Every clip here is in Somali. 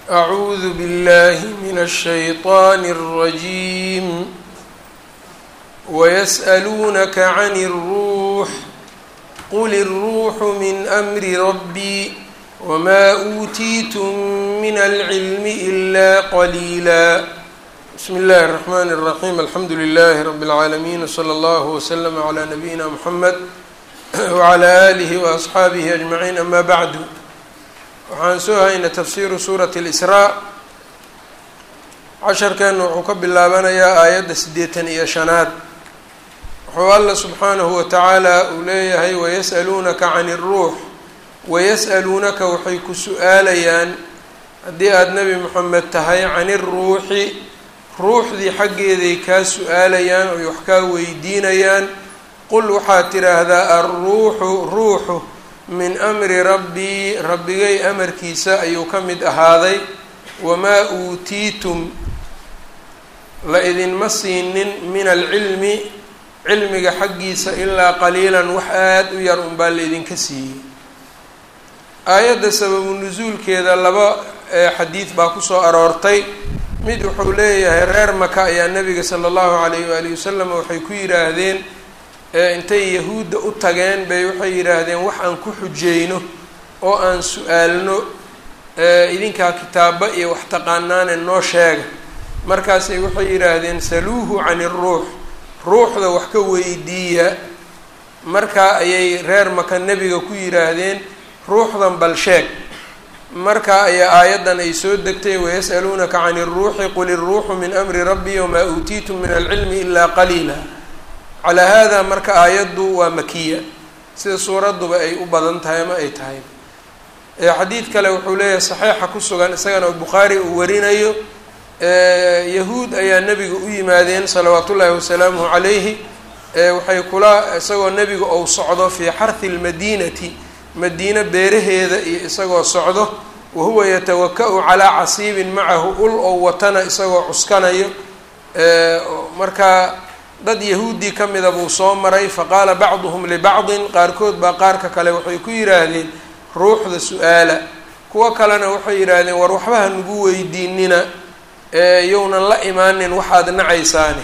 أعوذ بالله من الشيطان الرجيم ويسألونك عن الروح قل الروح من أمر ربي وما أوتيتم من العلم إلا قليلا بسم الله الرحمن الرحيم الحمد لله رب العالمين وصلى الله وسلم على نبينا محمد وعلى آله وأصxaabihi أجمعين أما bعd waxaan soo haynay tafsiru suuraة الإsrاء casharkan wuxuu ka bilaabanayaa aayadda sideetan iyo shanaad wuxuu alla subxaanahu watacaala uu leeyahay wayasأaluunaka can الruux wayasأaluunaka waxay ku su-aalayaan haddii aada nebi moxamed tahay can الruuxi ruuxdii xaggeeday kaa su-aalayaan oy wax kaa weydiinayaan qul waxaad tidhaahdaa alruuxu ruuxu min amri rabbii rabbigay amarkiisa ayuu ka mid ahaaday wamaa uutiitum la idinma siinin min alcilmi cilmiga xaggiisa ilaa qaliilan wax aada u yar unbaa la idinka siiyey aayadda sababu nusuulkeeda laba xadiid baa kusoo aroortay mid wuxuu leeyahay reer maka ayaa nabiga sala allahu calayh waalihi wasalam waxay ku yidhaahdeen intay yahuudda u tageen bay waxay yidhaahdeen wax aan ku xujeyno oo aan su-aalno idinkaa kitaaba iyo wax taqaanaane noo sheega markaasay waxay yidhaahdeen saluuhu can iruux ruuxda wax ka weydiiya markaa ayay reer maka nebiga ku yidhaahdeen ruuxdan bal sheeg markaa ayaa aayaddan ay soo degtay wayas'aluunaka can iruuxi qul iruuxu min amri rabbi wamaa uutiitum min alcilmi ilaa qaliila calaa haadaa marka aayaddu waa makiya sida suuradduba ay u badan tahay ama ay tahay xadiid kale wuxuu leeyahay saxiixa ku sugan isagana bukhaari uu warinayo yahuud ayaa nebiga u yimaadeen salawaat ullaahi wasalaamuhu calayhi waxay kula isagoo nebiga ou socdo fii xarhi lmadiinati madiine beeraheeda iyo isagoo socdo wahuwa yatawaka-u calaa casiibin macahu ul ou watana isagoo cuskanayo markaa dad yahuudii ka mida buu soo maray faqaala bacduhum libacdin qaarkood baa qaarka kale waxay ku yidhaahdeen ruuxda su-aala kuwo kalena waxay yidhaahdeen war waxba ha nagu weydiinina yownan la imaanin waxaad nacaysaane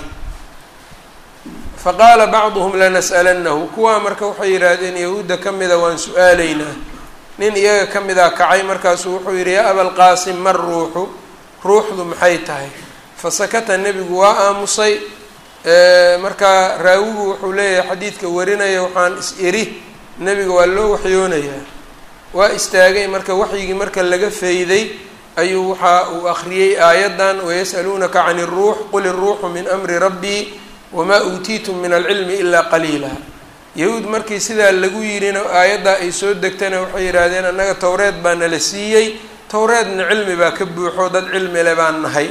faqaala bacduhum lanas'alannahu kuwaa marka waxay yidhaahdeen yahuudda ka mida waan su-aalaynaa nin iyaga ka mida kacay markaasuu wuxuu yidhi yaa abalqaasim mar ruuxu ruuxdu maxay tahay fasakata nebigu waa aamusay markaa raawigu wuxuu leeyahay xadiidka warinaya waxaan is iri nebiga waa loo waxyoonayaa waa istaagay marka waxyigii marka laga fayday ayuu waxa uu akhriyey aayaddan wayas'aluunaka can iruux qul iruuxu min amri rabbii wamaa uutiitum min alcilmi ilaa qaliila yahuud markii sidaa lagu yidhina aayaddaa ay soo degtana waxay yidhaahdeen annaga towreed baa nala siiyey towreedna cilmi baa ka buuxo dad cilmi le baan nahay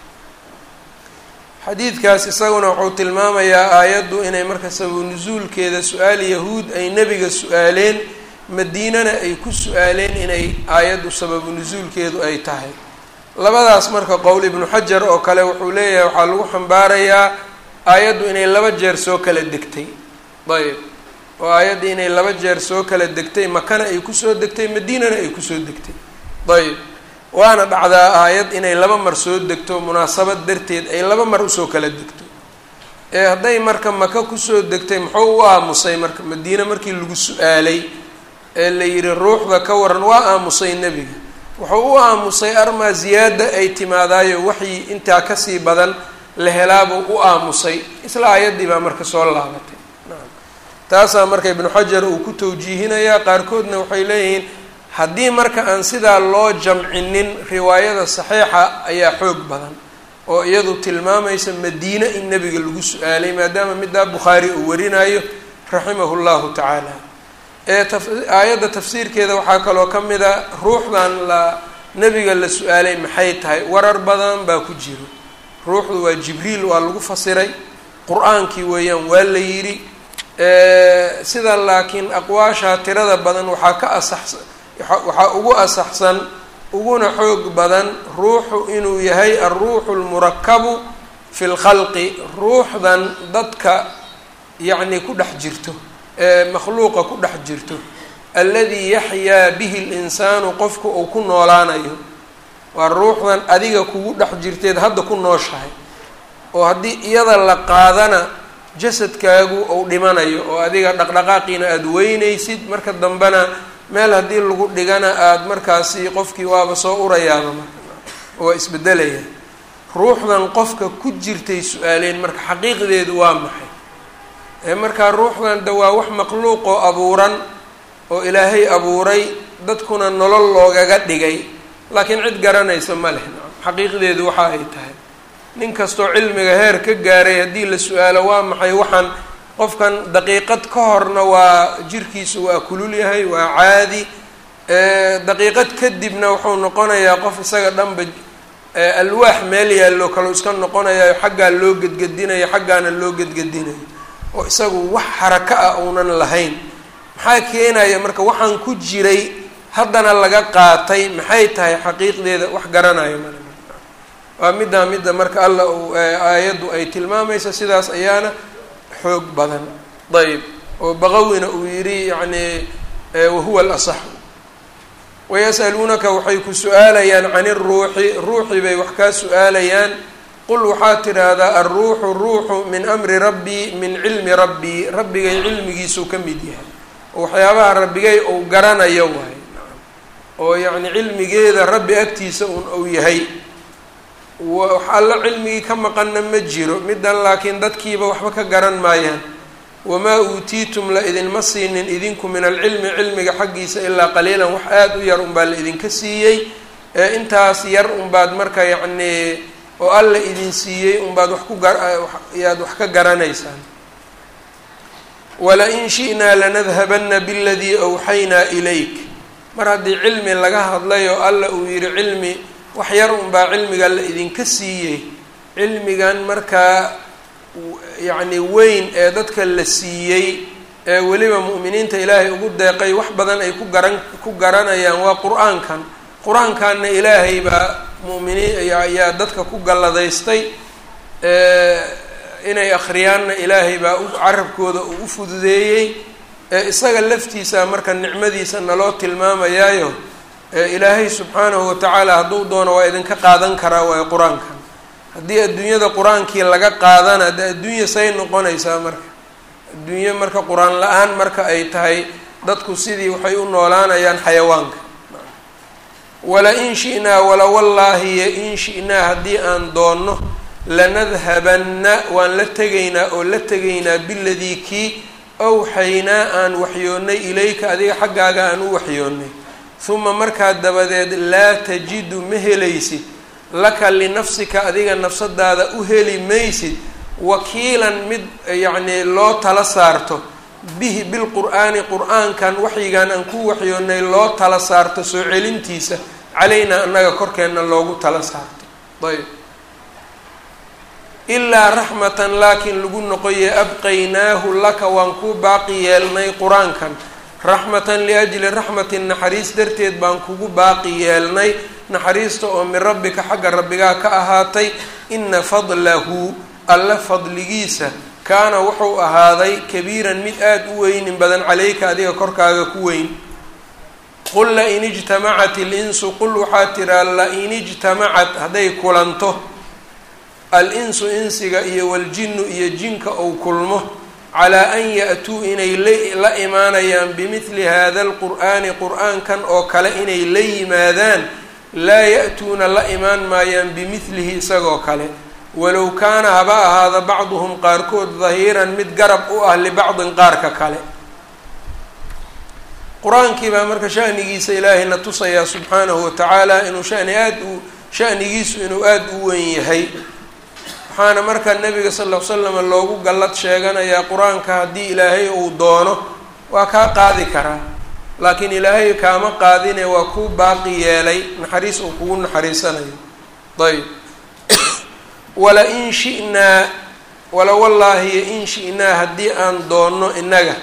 xadiidkaas isaguna wuxuu tilmaamayaa aayaddu inay marka sababu nusuulkeeda su-aal yahuud ay nebiga su-aaleen madiinana ay ku su-aaleen inay aayaddu sababu nusuulkeedu ay tahay labadaas marka qowl ibnu xajar oo kale wuxuu leeyahay waxaa lagu xambaarayaa aayaddu inay laba jeer soo kala degtay ayb oo aayadda inay laba jeer soo kala degtay makana ay kusoo degtay madiinana ay kusoo degtay ayb waana dhacdaa aayad inay laba mar soo degto munaasabad darteed ay laba mar usoo kala degto ee hadday marka maka kusoo degtay muxuu u aamusay marka madiine markii lagu su-aalay ee la yidhi ruuxda ka waran waa aamusay nebiga wuxuu u aamusay armaa ziyaada ay timaadaayo waxyi intaa kasii badan la helaabuu u aamusay isla aayaddii baa marka soo laabatay taasaa marka ibnu xajar uu ku tawjiihinayaa qaarkoodna waxay leeyihiin haddii marka aan sidaa loo jamcinin riwaayada saxiixa ayaa xoog badan oo iyadu tilmaamaysa madiine in nebiga lagu su-aalay maadaama middaa bukhaari uu warinayo raximahu llahu tacaala ee aayadda tafsiirkeeda waxaa kaloo ka mid a ruuxdan la nebiga la su-aalay maxay tahay warar badan baa ku jiro ruuxdu waa jibriil waa lagu fasiray qur-aankii weeyaan waa la yidhi sida laakiin aqwaasha tirada badan waxaa ka asaxsan waxaa ugu asaxsan uguna xoog badan ruuxu inuu yahay alruuxu lmurakabu fi lkhalqi ruuxdan dadka yacni ku dhex jirto ee makhluuqa ku dhex jirto alladii yaxyaa bihi linsaanu qofku uu ku noolaanayo waa ruuxdan adiga kugu dhex jirteed hadda ku nooshahay oo haddii iyada la qaadana jasadkaagu uu dhimanayo oo adiga dhaqdhaqaaqiina aada weynaysid marka dambena meel haddii lagu dhigana aada markaasi qofkii waaba soo urayaaba marka waa isbedelaya ruuxdan qofka ku jirtay su-aaleen marka xaqiiqdeedu waa maxay ee markaa ruuxdan de waa wax makhluuqoo abuuran oo ilaahay abuuray dadkuna nolol loogaga dhigay laakiin cid garanaysa ma leh xaqiiqdeedu waxa ay tahay nin kastoo cilmiga heer ka gaaray haddii la su-aalo waa maxay waxaan qofkan daqiiqad ka horna waa jirkiisu waa kulul yahay waa caadi daqiiqad kadibna wuxuu noqonayaa qof isaga dhanba alwaax meel yaallo kaleu iska noqonayayo xaggaa loo gedgedinayo xaggaana loo gedgedinayo oo isagu wax xarako ah uunan lahayn maxaa keenaya marka waxaan ku jiray haddana laga qaatay maxay tahay xaqiiqdeeda wax garanayo male waa middaa midda marka alla uu aayaddu ay tilmaamaysa sidaas ayaana xoog badan ayb oo baqawina uu yidhi yacni wahuwa alasaxu wayas'aluunaka waxay ku su-aalayaan can iruuxi ruuxi bay wax kaa su-aalayaan qul waxaad tidhaahdaa alruuxu ruuxu min amri rabbii min cilmi rabbii rabbigay cilmigiisuu ka mid yahay oo waxyaabaha rabbigay uu garanayo waay oo yacni cilmigeeda rabbi agtiisa un uu yahay wax alla cilmigii ka maqanna ma jiro middan laakiin dadkiiba waxba ka garan maayaan wamaa uutiitum la idinma siinin idinku min alcilmi cilmiga xaggiisa ilaa qaliilan wax aada u yar unbaa la idinka siiyey ee intaas yar unbaad marka yacnii oo alla idin siiyey unbaad wax ku ayaad wax ka garanaysaan wala-in shi'naa lanadhabanna biladii awxaynaa ilayk mar haddii cilmi laga hadlay oo alla uu yidhi cilmi wax yar unbaa cilmiga la idinka siiyey cilmigan markaa yacni weyn ee dadka la siiyey ee weliba mu'miniinta ilaahay ugu deeqay wax badan ay ku garan ku garanayaan waa qur-aankan qur-aankanna ilaahay baa mu'miniin ayaa dadka ku galladaystay inay akhriyaanna ilaahay baa u carabkooda uu u fududeeyey ee isaga laftiisa marka nicmadiisa naloo tilmaamayaayo ilaahay subxaanahu watacaala hadduu doono waa idinka qaadan karaa waayo qur-aankan haddii adduunyada qur-aankii laga qaadana de adduunya say noqonaysaa marka adduunyo marka qur-aan la-aan marka ay tahay dadku sidii waxay u noolaanayaan xayawaanka wala-in shi'naa wala wallaahi yo in shi'naa haddii aan doonno lanadhabanna waan la tegaynaa oo la tegaynaa biladii kii awxaynaa aan waxyoonnay ilayka adiga xaggaaga aan u waxyoonnay huma markaa dabadeed laa tajidu ma helaysid laka linafsika adiga nafsadaada u heli maysid wakiilan mid yacnii loo tala saarto bihi bilqur'aani qur-aankan waxyigan aan ku waxyoonnay loo tala saarto soo celintiisa calaynaa annaga korkeenna loogu tala saarto ayb ilaa raxmatan laakiin lagu noqoye abqaynaahu laka waan kuu baaqi yeelnay qur-aankan raxmatan liajli raxmatin naxariis darteed baan kugu baaqi yeelnay naxariista oo min rabbika xagga rabbigaa ka ahaatay ina fadlahu alla fadligiisa kaana wuxuu ahaaday kabiiran mid aada u weynin badan caleyka adiga korkaaga ku weyn qul lain ijtamacat ilinsu qul waxaa tiraa lain ijtamacat hadday kulanto al-insu insiga iyo waljinnu iyo jinka ou kulmo calaa an ya-tuu inay la imaanayaan bimidli hada alqur'aani qur-aankan oo kale inay la yimaadaan laa ya-tuuna la imaan maayaan bimidlihi isagoo kale walow kaana haba ahaada bacduhum qaarkood dahiiran mid garab u ah libacdin qaarka kale qur-aankii baa marka shanigiisa ilaahayna tusayaa subxaanahu watacaala inuu shani aada u shanigiisu inuu aada u weyn yahay waxaana marka nabiga sal ll ly slam loogu gallad sheeganayaa qur-aanka haddii ilaahay uu doono waa kaa qaadi karaa laakiin ilaahay kaama qaadine waa kuu baaqi yeelay naxariis uu kugu naxariisanayo ayb wala in shi'naa wala wallaahi in shi'naa haddii aan doonno innaga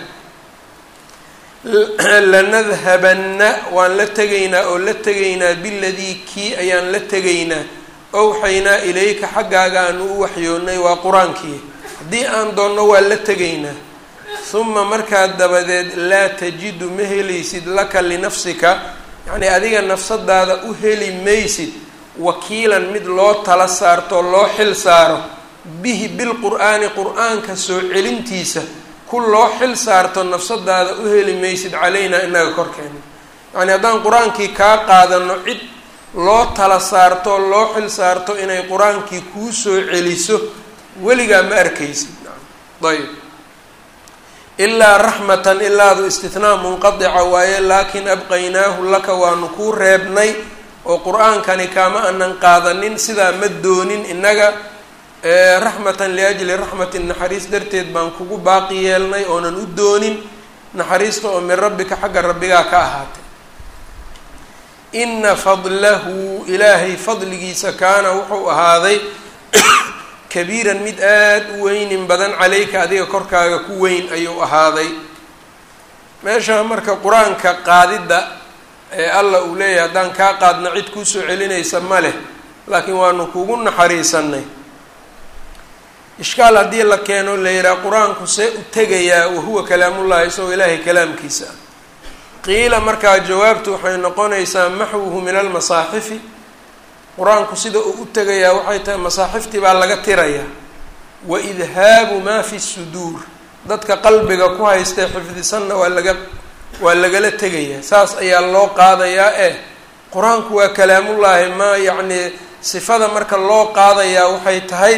lanadhabanna waan la tegaynaa oo la tegaynaa biladii kii ayaan la tegaynaa awxaynaa ilayka xaggaaga aanu u waxyoonnay waa qur-aankii haddii aan doonno waa la tegaynaa huma markaa dabadeed laa tajidu ma helaysid laka linafsika yacnii adiga nafsadaada u heli maysid wakiilan mid loo tala saarto loo xil saaro bihi bilqur'aani qur-aanka soo celintiisa ku loo xil saarto nafsadaada u heli maysid calaynaa inaga korkeena yacni haddaan qur-aankii kaa qaadano cid loo tala saarto loo xil saarto inay qur-aankii kuu soo celiso weligaa ma arkaysid ayb ilaa raxmatan ilaadu istinaa munqadica waaye laakin abqaynaahu laka waanu kuu reebnay oo qur-aankani kaama anan qaadanin sidaa ma doonin innaga raxmatan liajli raxmatin naxariis darteed baan kugu baaqi yeelnay oonan u doonin naxariista oo min rabbika xagga rabbigaa ka ahaatay ina fadlahu ilaahay fadligiisa kaana wuxuu ahaaday kabiiran mid aada u weynin badan caleyka adiga korkaaga ku weyn ayuu ahaaday meesha marka qur-aanka qaadidda ee alla uu leeyahay haddaan kaa qaadna cid kuusoo celinaysa ma leh laakiin waanu kugu naxariisanay ishkaal haddii la keeno la yidhaha qur-aanku see u tegayaa wahuwa kalaamullahi isagoo ilaahay kalaamkiisa ah qiila markaa jawaabtu waxay noqonaysaa maxwuhu min almasaaxifi qur-aanku sida uu u tegayaa waxay tahay masaaxiftii baa laga tirayaa wa idhaabu maa fi suduur dadka qalbiga ku haystee xifdisanna waa laga waa lagala tegayaa saas ayaa loo qaadayaa eh qur-aanku waa kalaamullaahi ma yacnii sifada marka loo qaadayaa waxay tahay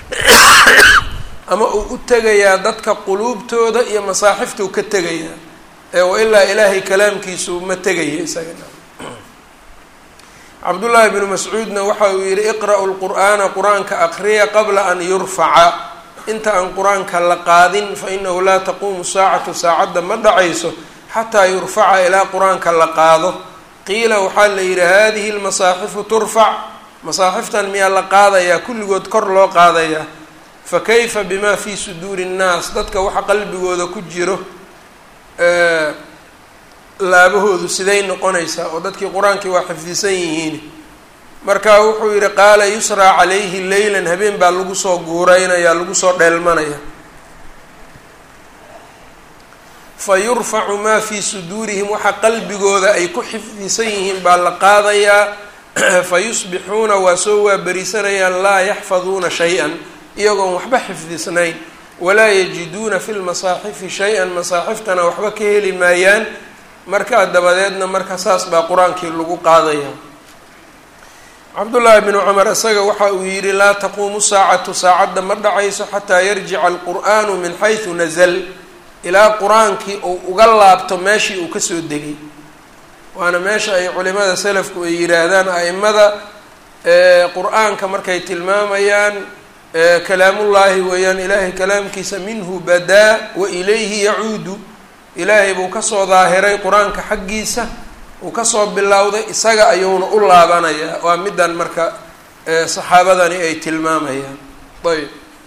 ama uu u tegayaa dadka quluubtooda iyo masaaxiftuu ka tegayaa ee wailaa ilaahay kalaamkiisu ma tegaya isagana cabdullaahi bnu mascuudna waxa uu yihi iqra'u lqur'aana qur-aanka aqriya qabla an yurfaca inta aan qur-aanka la qaadin fa inahu laa taquumu saacatu saacadda ma dhacayso xataa yurfaca ilaa qur-aanka la qaado qiila waxaa la yidhi hadihi lmasaaxifu turfac masaaxiftan miyaa la qaadayaa kulligood kor loo qaadayaa fa kayfa bima fii suduuri nnaas dadka waxa qalbigooda ku jiro laabahoodu siday noqonaysaa oo dadkii qur-aankii waa xifdisan yihiin marka wuxuu yihi qaala yusraa calayhi leylan habeen baa lagu soo guureynaya lagu soo dheelmanaya fa yurfacu maa fii suduurihim waxa qalbigooda ay ku xifdisan yihiin baa la qaadayaa fa yusbixuuna waa soo waaberisanayaan laa yaxfaduuna shay-an iyagoon waxba xifdisnayn walaa yajiduuna fi lmasaaxifi shay-an masaaxiftana waxba ka heli maayaan markaa dabadeedna marka saas baa qur-aankii lagu qaadaya cabdullaahi bnu cumar isaga waxa uu yidhi laa taquumu saacatu saacadda ma dhacayso xataa yarjica alqur'aanu min xaysu nazal ilaa qur-aankii uu uga laabto meeshii uu kasoo degay waana meesha ay culimada salafku ay yidhaahdaan a-imada qur-aanka markay tilmaamayaan kalaamullaahi weeyaan ilaahay kalaamkiisa minhu badaa wa ilayhi yacuudu ilaahay buu kasoo daahiray qur-aanka xaggiisa uu kasoo bilowday isaga ayuuna u laabanayaa waa middan marka saxaabadani ay tilmaamayaan ayb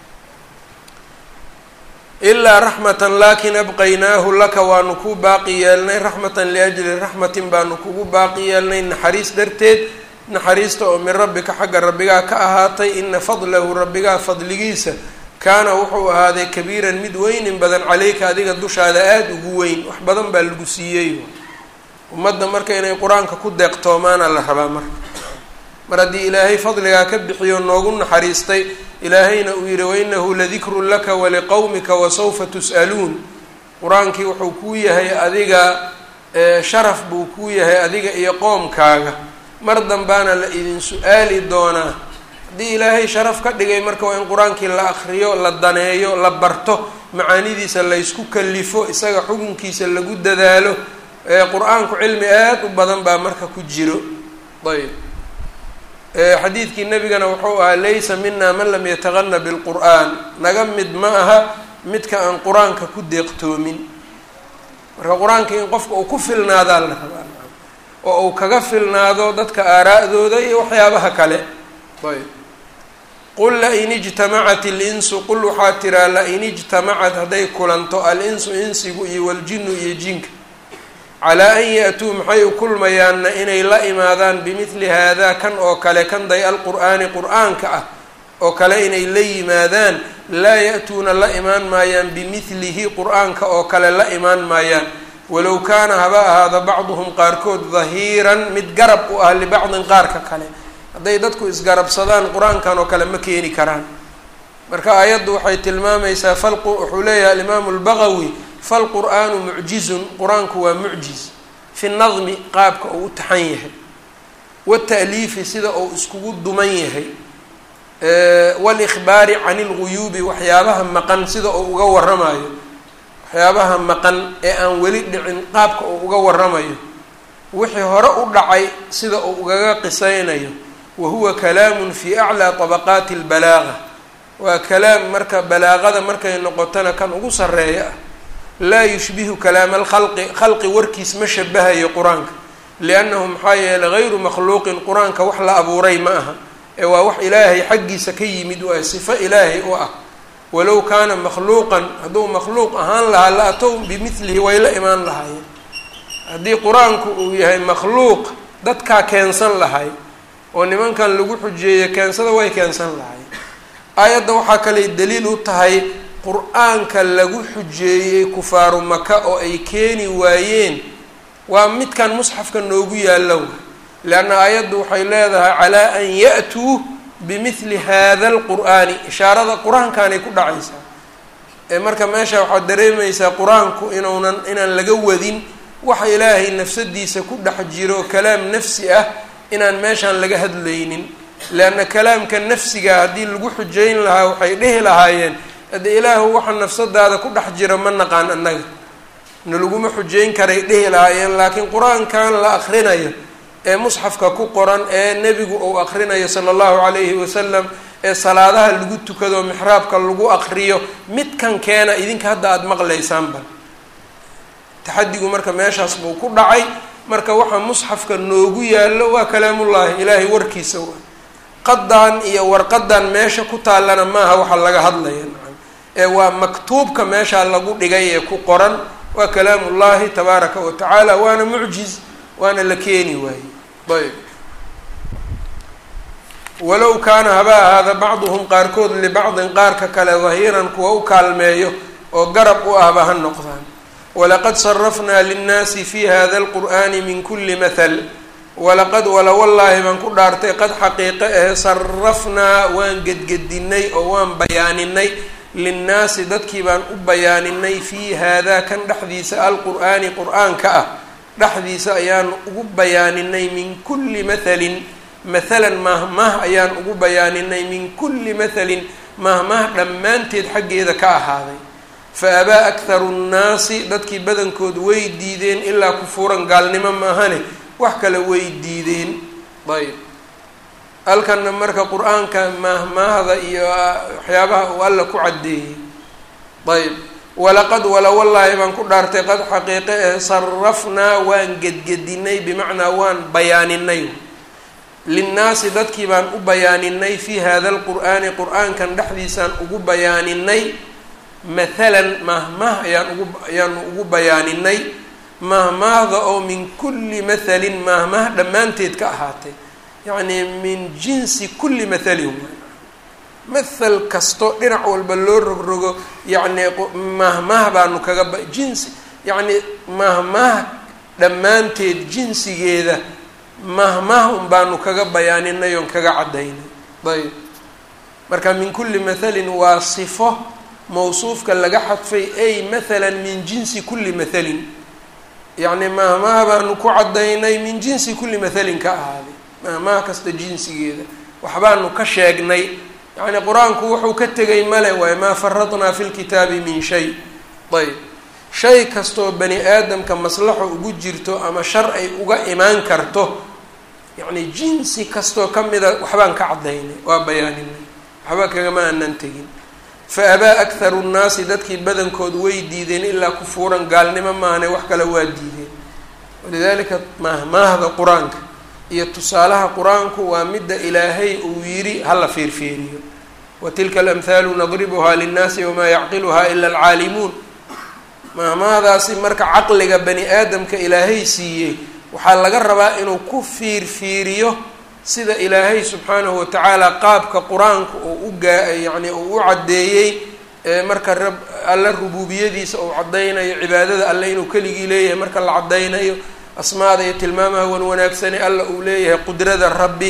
ilaa raxmatan laakin abqaynaahu laka waanu ku baaqi yeelnay raxmatan liajli raxmatin baanu kugu baaqi yeelnay naxariis darteed naxariista oo min rabbika xagga rabbigaa ka ahaatay ina fadlahu rabbigaa fadligiisa kaana wuxuu ahaaday kabiiran mid weynin badan caleyka adiga dushaada aada ugu weyn wax badan baa lagu siiyey ummadda marka inay qur-aanka ku deeqtoomaana la rabaa marka mar haddii ilaahay fadligaa ka bixiyo noogu naxariistay ilaahayna uu yihi wainahu ladikrun laka waliqowmika wasawfa tus'aluun qur-aankii wuxuu kuu yahay adiga sharaf buu kuu yahay adiga iyo qoomkaaga mar dambaana la idin su-aali doonaa haddii ilaahay sharaf ka dhigay marka waa in qur-aankii la akriyo la daneeyo la barto macaanidiisa laysku kalifo isaga xukunkiisa lagu dadaalo qur-aanku cilmi aada u badan baa marka ku jiro ayb xadiidkii nabigana wuxuu ahaa laysa mina man lam yataqana bilqur'aan naga mid ma aha midka aan qur-aanka ku deeqtoomin marka qur-aanka in qofka uu ku filnaadaa la rabaa oo uu kaga filnaado dadka aaraa'dooda iyo waxyaabaha kale ayb qul lain ijtamacat ilinsu qul waxaa tiraa lain ijtamacad hadday kulanto al-insu insigu iyo waljinu iyo jinka calaa an ya-tuu maxay u kulmayaanna inay la imaadaan bimidli haadaa kan oo kale kan day alqur'aani qur-aanka ah oo kale inay la yimaadaan laa ya-tuuna la imaan maayaan bimidlihi qur-aanka oo kale la imaan maayaan walow kaana haba ahaada bacduhum qaarkood dahiiran mid garab u ah libacdin qaarka kale hadday dadku isgarabsadaan qur-aankan oo kale ma keeni karaan marka aayaddu waxay tilmaamaysaa fal wuxuu leeyahay alimaamu albaqawi falqur'aanu mucjizun qur-aanku waa mucjiz fi nadmi qaabka uu u taxan yahay wata'liifi sida uu iskugu duman yahay walikhbaari can ilguyuubi waxyaabaha maqan sida uu uga waramayo waxyaabaha maqan ee aan weli dhicin qaabka uu uga waramayo wixii hore u dhacay sida uu ugaga qisaynayo wa huwa kalaamun fi aclaa طabaqaati اlbalaaga waa kalaam marka balaaqada markay noqotona kan ugu sareeya ah laa yushbihu kalaama alkhalqi khalqi warkiis ma shabahayo qur-aanka liannahu maxaa yeeley gayru makhluuqin qur-aanka wax la abuuray ma aha ee waa wax ilaahay xaggiisa ka yimid waa sifo ilaahay u ah walow kaana makhluuqan hadduu makhluuq ahaan lahaa la atow bimilihi way la imaan lahaayeen haddii qur-aanku uu yahay makhluuq dadkaa keensan lahay oo nimankan lagu xujeeyo keensada way keensan lahay aayadda waxaa kaley daliil u tahay qur-aanka lagu xujeeyey kufaaru maka oo ay keeni waayeen waa midkan musxafka noogu yaallo leanna aayaddu waxay leedahay calaa an ya-tuu bimithli hada alqur'aani ishaarada qur-aankaanay ku dhacaysaa ee marka meesha waxaad dareemaysaa qur-aanku inuunan inaan laga wadin waxa ilaahay nafsadiisa ku dhex jiro kalaam nafsi ah inaan meeshaan laga hadlaynin leanna kalaamka nafsiga haddii lagu xujeyn lahaa waxay dhihi lahaayeen haddii ilaahu waxa nafsadaada ku dhex jira ma naqaan annaga na laguma xujeyn karay dhihi lahaayeen laakiin qur-aankan la akrinayo ee musxafka ku qoran ee nebigu uu akrinayo sala allahu calayhi wasalam ee salaadaha lagu tukado mixraabka lagu akriyo midkan keena idinka hadda aada maqlaysaanba taxadigu marka meeshaas buu ku dhacay marka waxa musxafka noogu yaallo waa kalaamullaahi ilaahay warkiisa wa qadan iyo warqadan meesha ku taallana maaha waxa laga hadlaya ee waa maktuubka meesha lagu dhigay ee ku qoran waa kalaamullaahi tabaaraka wa tacaala waana mucjiz waana la keeni waaye ayb walow kaana haba ahaada bacduhum qaarkood libacdin qaarka kale dahiiran kuwa u kaalmeeyo oo garab u ahba ha noqdaan walaqad sarafnaa linnaasi fi hada alqur'ani min kuli mahal walaqad wala wallaahi baan ku dhaartay qad xaqiiqe ahe sarafnaa waan gedgedinay oo waan bayaaninay linnaasi dadkii baan u bayaaninay fii haadaa kan dhexdiisa alqur'aani qur-aanka ah dhexdiisa ayaan ugu bayaaninay min kulli mathalin mathalan mahmah ayaan ugu bayaaninay min kulli mathalin mahmah dhammaanteed xaggeeda ka ahaaday fa abaa akharu nnaasi dadkii badankood way diideen ilaa kufuuran gaalnimo maahane wax kale way diideen ayb halkanna marka qur-aanka mahmaahda iyo waxyaabaha uu alla ku caddeeyey ayb walaqad wala wallaahi baan ku dhaartay qad xaqiiqe eh sarafnaa waan gedgedinay bimacnaa waan bayaaninay linnaasi dadkii baan u bayaaninay fii hada alqur'aani qur-aankan dhexdiisaan ugu bayaaninay mathalan mahmah ayaan ugu ayaanu ugu bayaaninay mahmaahda oo min kulli mathalin mahmah dhammaanteed ka ahaatay yacnii min jinsi kulli mathalin mathal kasto dhinac walba loo rogrogo yacnii mahmah baanu kaga ba jinsi yacnii mahmah dhammaanteed jinsigeeda mahmah un baanu kaga bayaaninay oon kaga caddaynay ayb marka min kulli mathalin waa sifo mawsuufka laga xadfay ay mathalan min jinsi kulli mathalin yacni mahmaha baanu ku caddaynay min jinsi kulli mathalin ka ahaaday mahmaha kasta jinsigeeda waxbaanu ka sheegnay yacni qur-aanku wuxuu ka tegay male waaye maa faradnaa fi lkitaabi min shay ayb shay kastoo bani aadamka maslaxo ugu jirto ama shar ay uga imaan karto yacni jinsi kastoo ka mida waxbaan ka caddaynay waa bayaaninay waxba kagama aanan tegin fa abaa akharu nnaasi dadkii badankood way diideen ilaa kufuuran gaalnimo maahane wax kale waa diideen walidaalika mahmaahda qur-aanka iyo tusaalaha qur-aanku waa midda ilaahay uu yidhi hala fiirfiiriyo wa tilka alamhaalu nadribuhaa linnaasi wamaa yacqiluhaa ila alcaalimuun mahmaahdaasi marka caqliga bani aadamka ilaahay siiyey waxaa laga rabaa inuu ku fiirfiiriyo sida ilaahay subxaanahu watacaala qaabka qur-aanku uu u gaa yacni uu u caddeeyey marka rab alla rubuubiyadiisa uu caddaynayo cibaadada alle inuu keligii leeyahay marka la caddaynayo asmaada iyo tilmaamaha wan wanaagsani alla uu leeyahay qudrada rabbi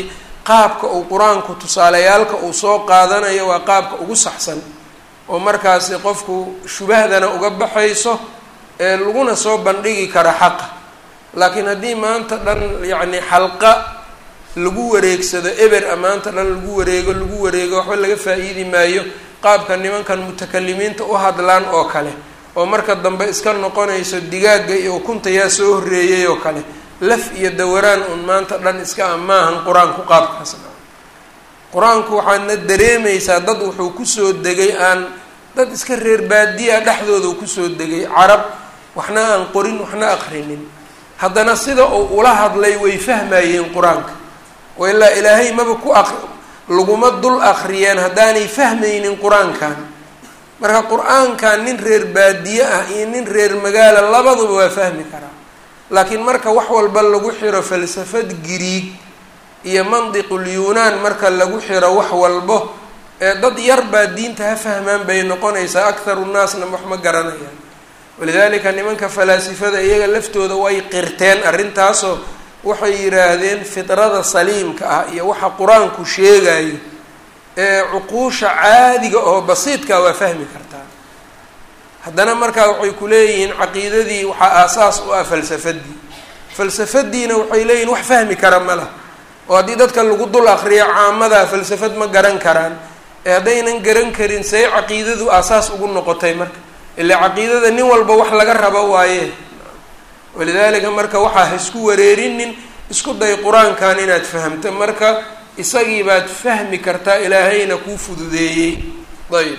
qaabka uu qur-aanku tusaalayaalka uu soo qaadanayo waa qaabka ugu saxsan oo markaasi qofku shubahdana uga baxayso ee laguna soo bandhigi kara xaqa laakiin haddii maanta dhan yacni xalqa lagu wareegsado eber a maanta dhan lagu wareego lagu wareego waxba laga faa-iidi maayo qaabka nimankan mutakalimiinta u hadlaan oo kale oo marka dambe iska noqonayso digaagga iyo ukunta yaa soo horreeyay oo kale laf iyo dawaraan un maanta dhan iska a maahan qur-aanku qaabkaas qur-aanku waxaadna dareemaysaa dad wuxuu kusoo degay aan dad iska reer baadiya dhexdooda uu kusoo degay carab waxna aan qorin waxna aqrinin haddana sida uu ula hadlay way fahmayeen qur-aanka oo ilaa ilaahay maba ku aq laguma dul aqriyeen haddaanay fahmaynin qur-aankan marka qur-aankan nin reer baadiye ah iyo nin reer magaala labaduba waa fahmi karaa laakiin marka wax walba lagu xiro falsafad giriig iyo mandiqul yuunaan marka lagu xiro wax walbo ee dad yar baa diinta ha fahmaan bay noqonaysaa akharu nnaasna wax ma garanayaan walidaalika nimanka falaasifada iyaga laftooda way qirteen arrintaasoo waxay yidhaahdeen fidrada saliimka ah iyo waxa qur-aanku sheegayo ee cuquusha caadiga oo basiidka waa fahmi kartaa haddana markaa waxay ku leeyihiin caqiidadii waxaa aasaas u ah falsafadii falsafadiina waxay leeyihin wax fahmi kara ma lah oo haddii dadka lagu dul akriyo caamadaa falsafad ma garan karaan ee haddaynan garan karin say caqiidadu aasaas ugu noqotay marka ilaa caqiidada nin walba wax laga rabo waaye walidaalika marka waxaa ha isku wareerinin isku day qur-aankan inaad fahamto marka isagii baad fahmi kartaa ilaahayna kuu fududeeyey ayb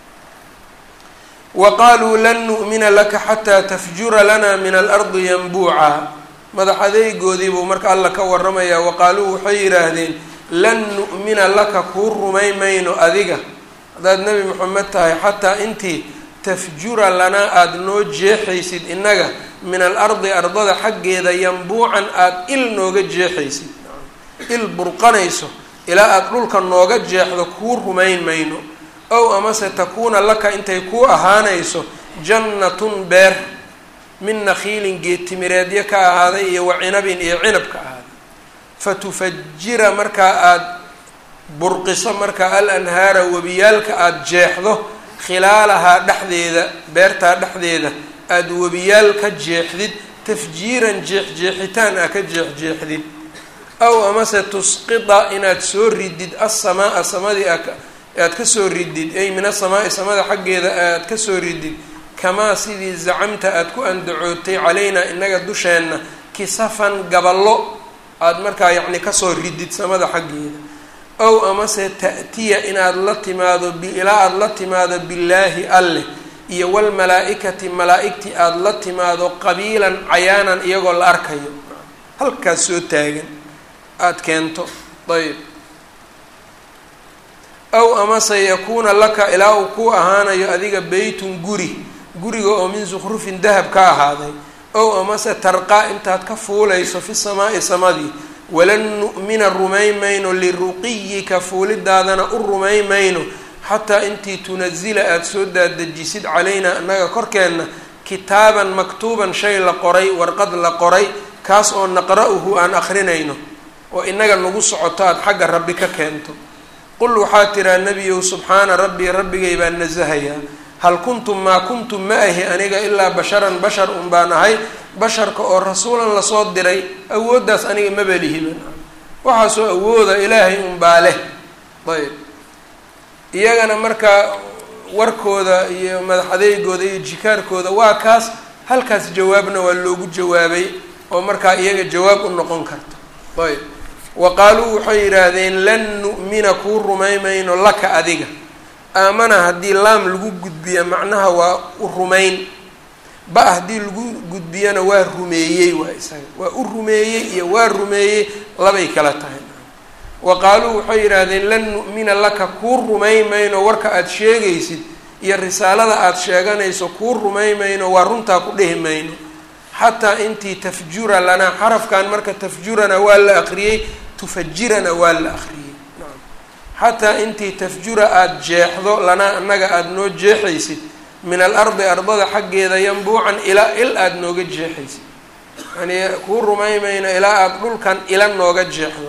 wa qaaluu lan nu'mina laka xataa tafjura lana min alardi yanbuuca madax adeegoodii buu marka alla ka waramayaa wa qaaluu waxay yidhaahdeen lan nu'mina laka kuu rumay mayno adiga haddaad nebi moxamed tahay xataa intii tafjura lanaa aada noo jeexaysid innaga min alardi ardada xaggeeda yambuucan aada il nooga jeexaysid il burqanayso ilaa aada dhulka nooga jeexdo kuu rumayn mayno ow amase takuuna laka intay kuu ahaanayso jannatun beer min nakhiilin geedtimireedyo ka ahaaday iyo wa cinabin iyo cinab ka ahaaday fatufajira markaa aada burqiso markaa al anhaara webiyaalka aada jeexdo khilaalahaa dhexdeeda beertaa dhexdeeda aada webiyaal ka jeexdid tafjiiran jeexjeexitaan ah ka jeexjeexdid aw amase tusqida inaad soo ridid assamaa samadii aad ka soo ridid ay min asamaai samada xaggeeda aad ka soo ridid kamaa sidii zacamta aada ku andacootay calaynaa inaga dusheenna kisafan gaballo aada markaa yacni kasoo ridid samada xaggeeda ow amase ta'tiya inaad la timaado ilaa aada la timaado billaahi alleh iyo walmalaa-ikati malaa-igtii aada la timaado qabiilan cayaanan iyagoo la arkayo halkaas soo taagan aada keento ayb aw amase yakuuna laka ilaa uu ku ahaanayo adiga beytun guri guriga oo min sukhrufin dahab ka ahaaday ow amase tarqaa intaad ka fuulayso fi samaa'i samadii walan nu'mina rumayn mayno liruqiyika fuulidaadana u rumayn mayno xataa intii tunazila aada soo daadejisid calaynaa annaga korkeenna kitaaban maktuuban shay la qoray warqad la qoray kaas oo naqra-uhu aan akrinayno oo inaga nagu socoto aada xagga rabbi ka keento qul waxaa tiraa nebiyow subxaana rabbii rabbigay baan nasahayaa hal kuntum maa kuntum ma ahi aniga ilaa basharan bashar un baan ahay basharka oo rasuulan lasoo diray awooddaas aniga maba lihiba waxaasoo awooda ilaahay unbaa leh ayb iyagana markaa warkooda iyo madax adeygooda iyo jikaarkooda waa kaas halkaas jawaabna waa loogu jawaabay oo markaa iyaga jawaab u noqon karto ayb wa qaaluu waxay yidhaahdeen lan nu'mina kuu rumaymayno laka adiga aamana haddii laam lagu gudbiya macnaha waa u rumayn ba haddii lagu gudbiyana waa rumeeyey waa isaga waa u rumeeyey iyo waa rumeeyey labay kala tahay wa qaaluu waxay yidhaahdeen lan nu'mina laka kuu rumay mayno warka aada sheegaysid iyo risaalada aada sheeganayso kuu rumay mayno waa runtaa ku dhehi mayno xataa intii tafjura lanaa xarafkan marka tafjurana waa la aqriyey tufajirana waa la aqriyey xataa intii tafjura aada jeexdo lanaa annaga aada noo jeexaysid min alardi ardada xaggeeda yambuucan ilaa il aada nooga jeexaysid yani kuu rumaymayno ilaa aada dhulkan ila nooga jeexdo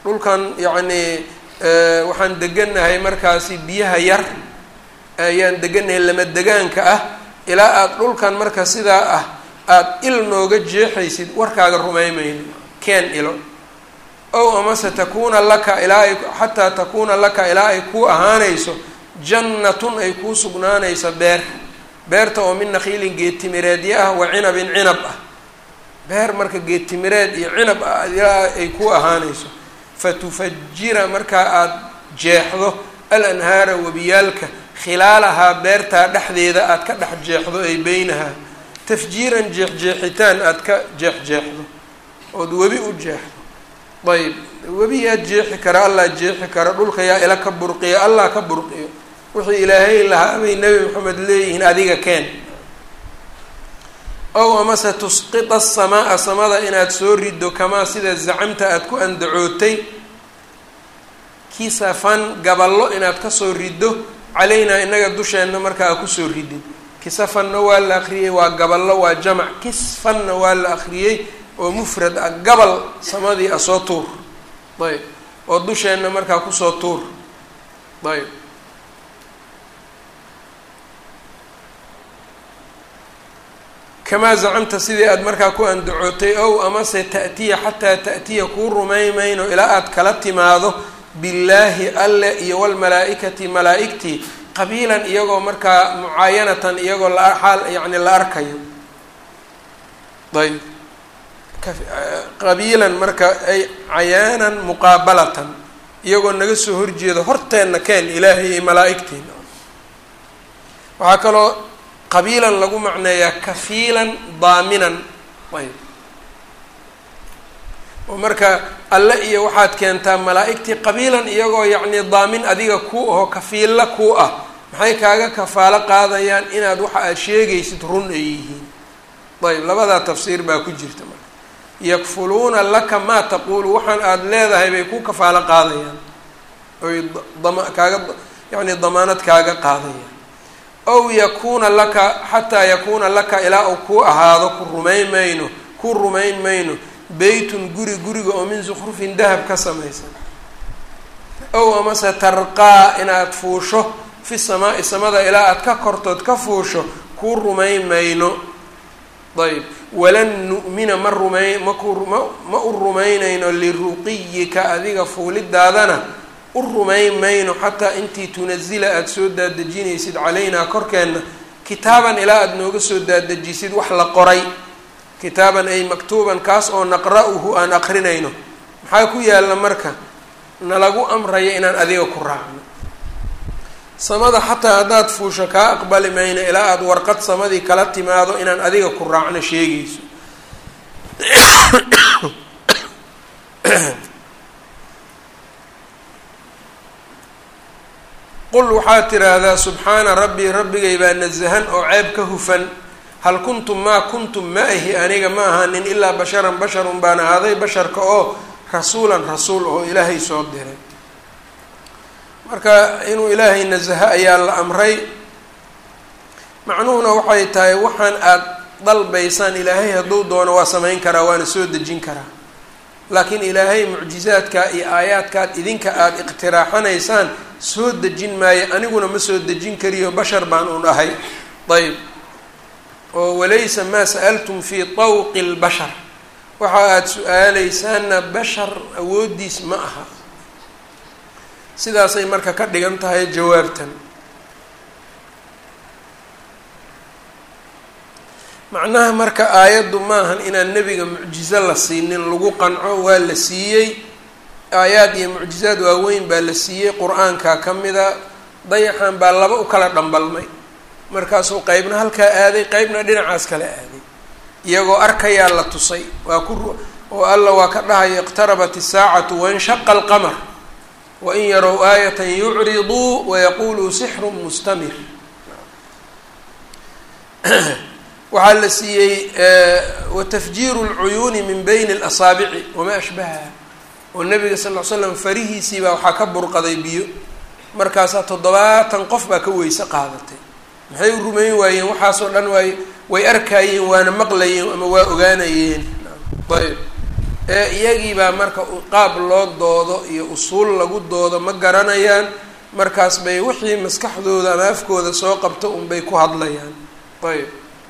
dhulkan yacnii waxaan degannahay markaasi biyaha yar ayaan degannahay lama degaanka ah ilaa aada dhulkan marka sidaa ah aada il nooga jeexaysid warkaaga rumaymayno keen ilo ow amase takuuna laka ilaa ay xataa takuuna laka ilaa ay kuu ahaanayso jannatun ay kuu sugnaanayso beer beerta oo min nakhiilin geedtimireedyo ah wa cinabin cinab ah beer marka geedtimireed iyo cinab ah ilaa ay kuu ahaanayso fatufajira markaa aada jeexdo al anhaara webiyaalka khilaalahaa beertaa dhexdeeda aada ka dhex jeexdo ay beynahaa tafjiiran jeexjeexitaan aada ka jeexjeexdo ood webi u jeexdo ayb webi yaa jeexi kara allah jeexi kara dhulka yaa ila ka burqiyo allah ka burqiyo wixii ilaahay lahaa bay nebi maxamed leeyihiin adiga keen ow amase tusqita asamaa samada inaad soo riddo kamaa sida zacamta aada ku andacootay kisafan gaballo inaad kasoo riddo calaynaa inaga dusheenna markaa kusoo ridid kisafanna waa la akriyey waa gaballo waa jamac kisfanna waa la akriyey oo mufrad ah gabal samadii ah soo tuur ayb oo dusheenna markaa kusoo tuur ayb kamaa zacamta sidii aada markaa ku andacootay ow amase ta'tiya xataa ta'tiya kuu rumaymayno ilaa aada kala timaado billaahi alle iyo walmalaa-ikati malaa-igtii qabiilan iyagoo markaa mucaayanatan iyagoo la xaal yacni la arkayo ayb qabiilan marka ay cayaanan muqaabalatan iyagoo naga soo horjeedo horteenna keen ilaahay iyo malaa-igtiina waxaa kaloo qabiilan lagu macneeyaa kafiilan daaminan ayb oo marka alle iyo waxaad keentaa malaa-igtii qabiilan iyagoo yacni daamin adiga kuu aho kafiilla kuu ah maxay kaaga kafaalo qaadayaan inaad waxa aad sheegaysid run ay yihiin ayb labadaa tafsiir baa ku jirta marka yakfuluuna laka maa taquulu waxaan aada leedahay bay ku kafaalo qaadayaan oy dama kaaga yacni damaanad kaaga qaadayaan ow yakuuna laka xataa yakuuna laka ilaa uu kuu ahaado ku rumayn mayno ku rumayn mayno beytun guri guriga oo min sukhrufin dahab ka samaysan ow amase tarqaa inaad fuusho fi samaa-i samada ilaa aada ka kortood ka fuusho kuu rumayn mayno ayb walan nu'mina ma rumayn maku ma ma u rumaynayno liruqiyika adiga fuulidaadana u rumayn mayno xataa intii tunazila aada soo daadejinaysid calaynaa korkeenna kitaaban ilaa aada nooga soo daadejisid wax la qoray kitaaban ay maktuuban kaas oo naqra-uhu aan aqrinayno maxaa ku yaalla marka nalagu amraya inaan adiga ku raacno samada xataa haddaad fuusho kaa aqbali mayno ilaa aada warqad samadii kala timaado inaan adiga ku raacno sheegayso qul waxaad tiraahdaa subxaana rabbii rabbigay baa nasahan oo ceeb ka hufan hal kuntum maa kuntum ma ahi aniga ma ahaanin ilaa basharan basharun baan ahaaday basharka oo rasuulan rasuul oo ilaahay soo diray marka inuu ilaahay nasaho ayaa la amray macnuhuna waxay tahay waxaan aada dalbaysaan ilaahay hadduu doono waa samayn karaa waana soo dejin karaa laakiin ilaahay mucjizaadka iyo aayaadkaad idinka aada iqtiraaxanaysaan soo dejin maayo aniguna ma soo dejin kariyo bashar baan un ahay ayb oo walaysa maa sa'altum fii tawqi lbashar waxa aada su-aaleysaanna bashar awooddiis ma aha sidaasay marka ka dhigan tahay jawaabtan macnaha marka aayaddu maahan inaan nebiga mucjizo la siinin lagu qanco waa la siiyey aayaad iyo mucjizaad waaweyn baa la siiyey qur-aanka ka mida dayaxan baa laba u kala dhambalmay markaasuu qeybna halkaa aaday qeybna dhinacaas kala aaday iyagoo arkayaa la tusay waa ku oo alla waa ka dhahaya iqtarabat isaacatu wanshaqa alqamar wain yarow aayatan yucriduu wayaquluu sixrun mustamir waxaa la siiyey watafjiiru lcuyuuni min bayni اlasaabici wamaa ashbahaha oo nabiga sal ll slam farihiisiibaa waxaa ka burqaday biyo markaasaa toddobaatan qof baa ka weyse qaadatay maxay u rumayn waayeen waxaasoo dhan waay way arkaayeen waana maqlayeen ama waa ogaanayeen ayb ee iyagiibaa marka qaab loo doodo iyo usuul lagu doodo ma garanayaan markaas bay wixii maskaxdooda ama afkooda soo qabto unbay ku hadlayaan ayb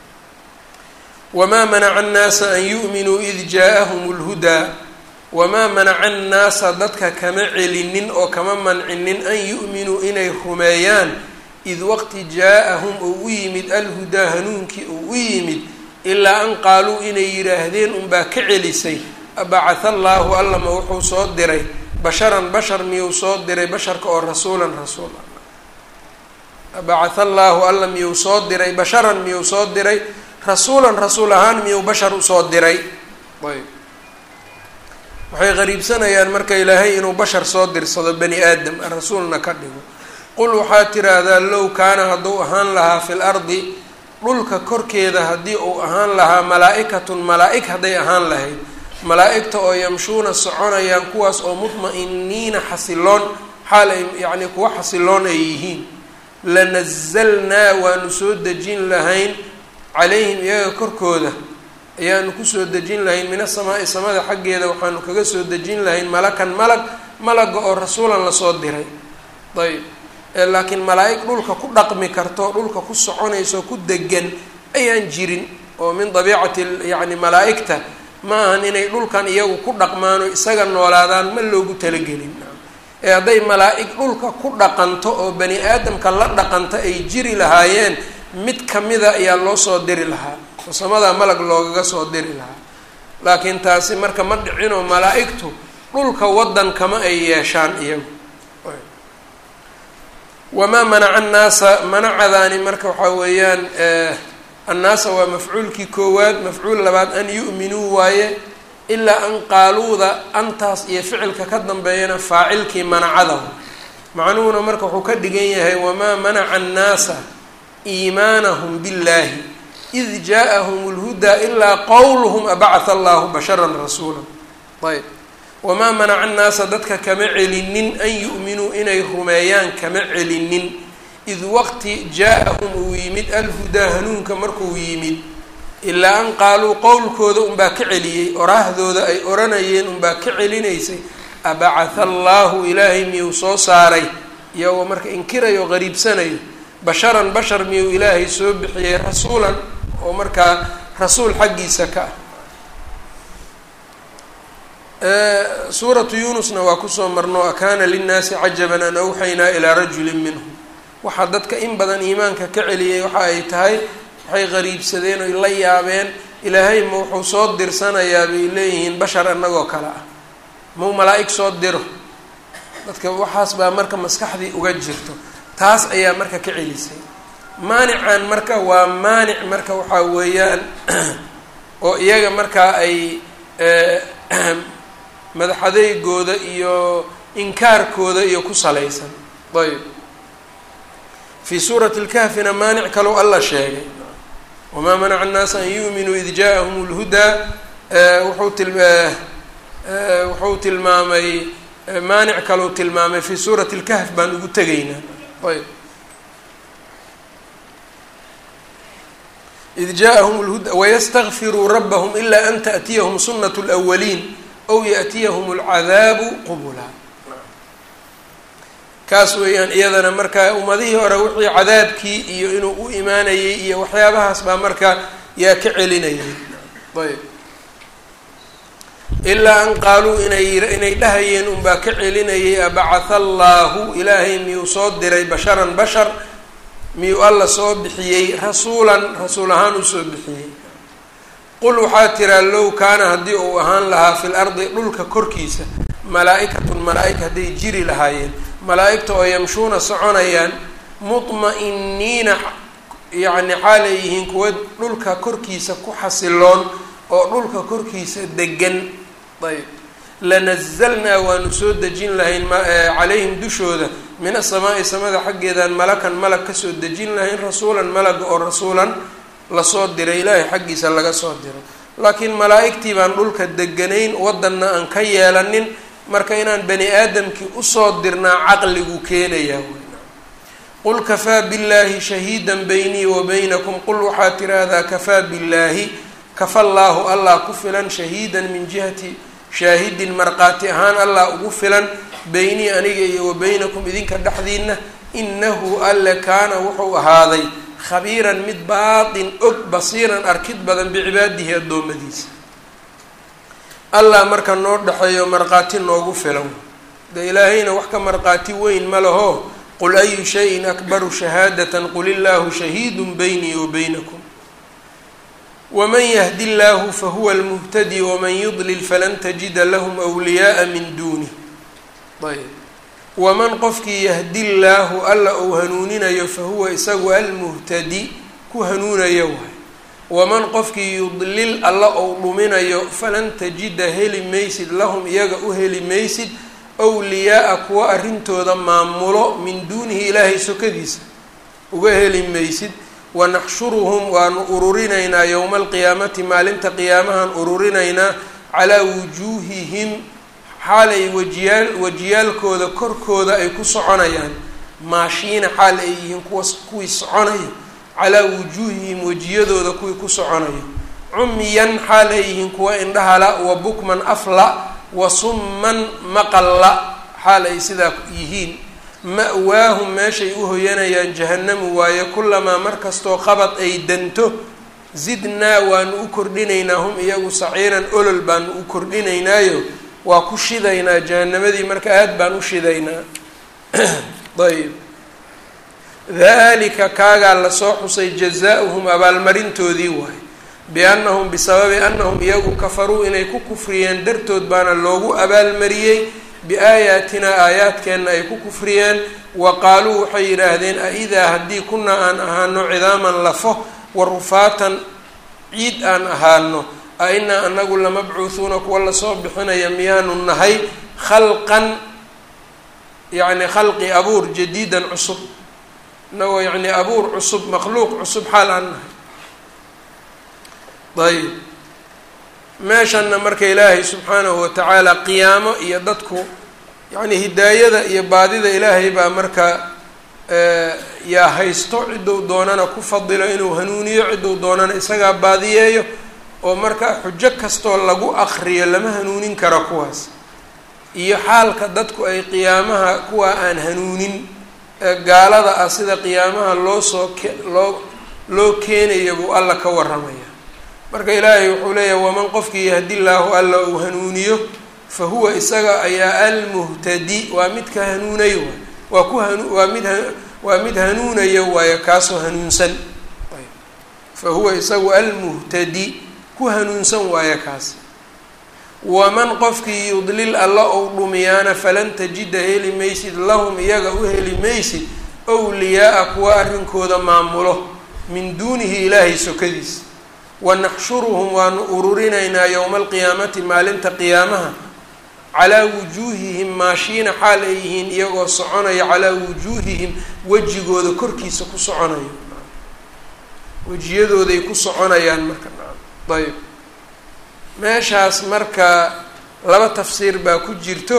wamaa manaca annaasa an yu'minuu id jaa-ahum lhudaa wamaa manaca annaasa dadka kama celinin oo kama mancinin an yu'minuu inay rumeeyaan id waqti jaa-ahum oo u yimid alhudaa hanuunkii oo u yimid ilaa an qaaluu inay yidhaahdeen unbaa ka celisay abacatha allaahu allama wuxuu soo diray basharan bashar miyuu soo diray basharka oo rasuulan rasuul abacatha allaahu alla miyuu soo diray basharan miyuu soo diray rasuulan rasuul ahaan miyuu bashar usoo diray ayb waxay qariibsanayaan marka ilaahay inuu bashar soo dirsado bani aadam rasuulna ka dhigo qul waxaad tiraahdaa low kaana hadduu ahaan lahaa fi l ardi dhulka korkeeda haddii uu ahaan lahaa malaa-ikatun malaa-ig hadday ahaan lahayd malaa-igta oo yamshuuna soconayaan kuwaas oo mutma-iniina xasiloon xaal ay yacnii kuwa xasiloon ay yihiin lanazalnaa waanu soo dejin lahayn calayhim iyaga korkooda ayaanu kusoo dejin lahayn min asamaa'i samada xaggeeda waxaanu kaga soo dejin lahayn malakan malag malaga oo rasuulan lasoo diray ayb laakiin malaa-ig dhulka ku dhaqmi karto dhulka ku soconayso ku degan ayaan jirin oo min dabiicati yacni malaa-igta ma ahan inay dhulkan iyagu ku dhaqmaan oo isaga noolaadaan ma loogu talagelin ee hadday malaa-ig dhulka ku dhaqanto oo bani aadamka la dhaqanto ay jiri lahaayeen mid kamida ayaa loo soo diri lahaa oo samadaa malag loogaga soo diri lahaa laakiin taasi marka ma dhicinoo malaa-igtu dhulka waddan kama ay yeeshaan iyagu wamaa manaca annaasa manacadaani marka waxaa weeyaan annaasa waa mafcuulkii koowaad mafcuul labaad an yu'minuu waaye ilaa an qaaluuda antaas iyo ficilka ka dambeeyana faacilkii manacadahu macnuhuna marka wuxuu ka dhigan yahay wamaa manaca annaasa iimaanahum billaahi id jaa-ahum lhudaa ilaa qowluhum abacatha allahu basharan rasuula ayb wamaa manaca annaasa dadka kama celinin an yu'minuu inay rumeeyaan kama celinin id waqti jaa-ahum uu yimid alhudaa hanuunka markuu yimid ilaa an qaaluu qowlkooda unbaa ka celiyey oraahdooda ay oranayeen unbaa ka celinaysay abacatha allaahu ilaahay miyuu soo saaray iyagoo marka inkirayo qariibsanayo basharan bashar miyuu ilaahay soo bixiyey rasuulan oo markaa rasuul xaggiisa ka ah suuratu yuunusna waa kusoo marno akaana linnaasi cajaban an awxaynaa ilaa rajulin minhum waxaa dadka in badan iimaanka ka celiyey waxa ay tahay waxay qariibsadeen oy la yaabeen ilaahay ma wuxuu soo dirsanayaa bay leeyihiin bashar annagoo kale ah mau malaa-ig soo diro dadka waxaas baa marka maskaxdii uga jirto taas ayaa marka ka celisay maanican marka waa maanic marka waxaa weeyaan oo iyaga markaa ay madaxadeygooda iyo inkaarkooda iyo ku salaysan ayb fii suurati lkahfina maanic kalow alla sheegay wamaa manaca annaasa an yu'minuu id jaa-ahum lhudaa wuxuu til wuxuu tilmaamay maanic kalou tilmaamay fii suurati lkahf baan ugu tegaynaa ayb id jaa-ahum lhuda wayastakfiruu rabbahum ilaa an taأtiyahum sunat اlأwaliin ow yaأtiyahum اlcadaabu qubula kaas weeyaan iyadana markaa ummadihii hore wixii cadaabkii iyo inuu u imaanayay iyo waxyaabahaas baa marka yaa ka celinayay ayb ilaa an qaaluu inay inay dhahayeen unbaa ka celinayay abacatha allaahu ilaahay miyuu soo diray basharan bashar miyuu alla soo bixiyey rasuulan rasuul ahaan uu soo bixiyey qul waxaa tiraa low kaana haddii uu ahaan lahaa fil ardi dhulka korkiisa malaa-ikatun malaa-ig hadday jiri lahaayeen malaa-igta oo yamshuuna soconayaan mutma-iniina yacni xaalay yihiin kuwa dhulka korkiisa ku xasiloon oo dhulka korkiisa degan ayb lanazalnaa waanu soo dejin lahayn calayhim dushooda min asamaa'i samada xaggeedaan malakan malag kasoo dejin lahayn rasuulan malaga oo rasuulan lasoo diray ilaahay xaggiisa laga soo diray laakiin malaa-igtii baan dhulka deganayn wadanna aan ka yeelanin marka inaan bani aadamkii usoo dirnaa caqligu keenayaa qul kafaa billaahi shahiidan baynii wa baynakum qul waxaa tiraahdaa kafaa billaahi kafa llaahu allah ku filan shahiidan min jihati shaahidin markhaati ahaan allah ugu filan beynii aniga iyo wa beynakum idinka dhexdiina inahu alle kaana wuxuu ahaaday khabiiran mid baatin og basiiran arkid badan bicibaadihi addoommadiisa allah marka noo dhexeeyo markhaati noogu filan de ilaahayna wax ka markhaati weyn ma laho qul ayu shayin akbaru shahaadatan qul illaahu shahiidun beynii wa beynakum waman yahdi llaahu fahuwa almuhtadi waman yudlil falan tajida lahum wliyaaa min duunih ayb waman qofkii yahdi llaahu alla uu hanuuninayo fahuwa isagu almuhtadi ku hanuunayo waay waman qofkii yudlil alla ou dhuminayo falan tajida heli maysid lahum iyaga u heli maysid wliyaaa kuwa arrintooda maamulo min duunihi ilaahay sokadiisa uga heli maysid wanaxshuruhum waanu ururinaynaa yowma alqiyaamati maalinta qiyaamahan ururinaynaa calaa wujuuhihim xaalay wajiyaal wajiyaalkooda korkooda ay ku soconayaan maashiina xaal ay yihiin kuwa kuwii soconaya calaa wujuuhihim wejiyadooda kuwii ku soconaya cumyan xaal ay yihiin kuwa indhahala wa bukman afla wa summan maqalla xaal ay sidaa yihiin ma-waahum meeshay u hoyanayaan jahannamu waaye kulamaa markastoo qabad ay danto zidnaa waanu u kordhinaynaa hum iyagu saciiran olol baanu u kordhinaynaayo waa ku shidaynaa jahannamadii marka aada baan u shidaynaa ayb dalika kaagaa lasoo xusay jazaa-uhum abaalmarintoodii waaye biannahum bisababi annahum iyagu kafaruu inay ku kufriyeen dartood baana loogu abaalmariyey biaayaatinaa aayaadkeenna ay ku kufriyeen wa qaaluu waxay yidhaahdeen a-idaa haddii kunaa aan ahaano cidaaman lafo wa rufaatan ciid aan ahaano a inaa anagu lamabcuuhuuna kuwa lasoo bixinaya miyaanu nahay khalqan yacni khalqi abuur jadiidan cusub inagoo yacni abuur cusub makhluuq cusub xaal aan nahay ayb meeshanna marka ilaahay subxaanahu watacaala qiyaamo iyo dadku yacni hidaayada iyo baadida ilaahay baa marka yaa haysto cidduu doonana ku fadilo inuu hanuuniyo cidduu doonana isagaa baadiyeeyo oo marka xujo kastoo lagu akriyo lama hanuunin karo kuwaas iyo xaalka dadku ay qiyaamaha kuwa aan hanuunin gaalada ah sida qiyaamaha loo soo ke loo loo keenayo buu alla ka waramaya marka ilaahay wuxuu leeyahay waman qofkii yahdi llaahu alla uu hanuuniyo fa huwa isaga ayaa almuhtadi waa midka hanuunayo waa ku hanu waa mid waa mid hanuunayo waayo kaasoo hanuunsan fa huwa isagu almuhtadi ku hanuunsan waayo kaas waman qofkii yudlil alla ou dhumiyaana falan tajida heli maysid lahum iyaga u heli maysid wliyaaa kuwa arrinkooda maamulo min duunihi ilaahay sokadiisa wanaxshuruhum waanu ururinaynaa yowma alqiyaamati maalinta qiyaamaha calaa wujuuhihim maashiina xaal ay yihiin iyagoo soconaya calaa wujuuhihim wejigooda korkiisa ku soconayo wejiyadooday ku soconayaan marka ayb meeshaas marka laba tafsiir baa ku jirto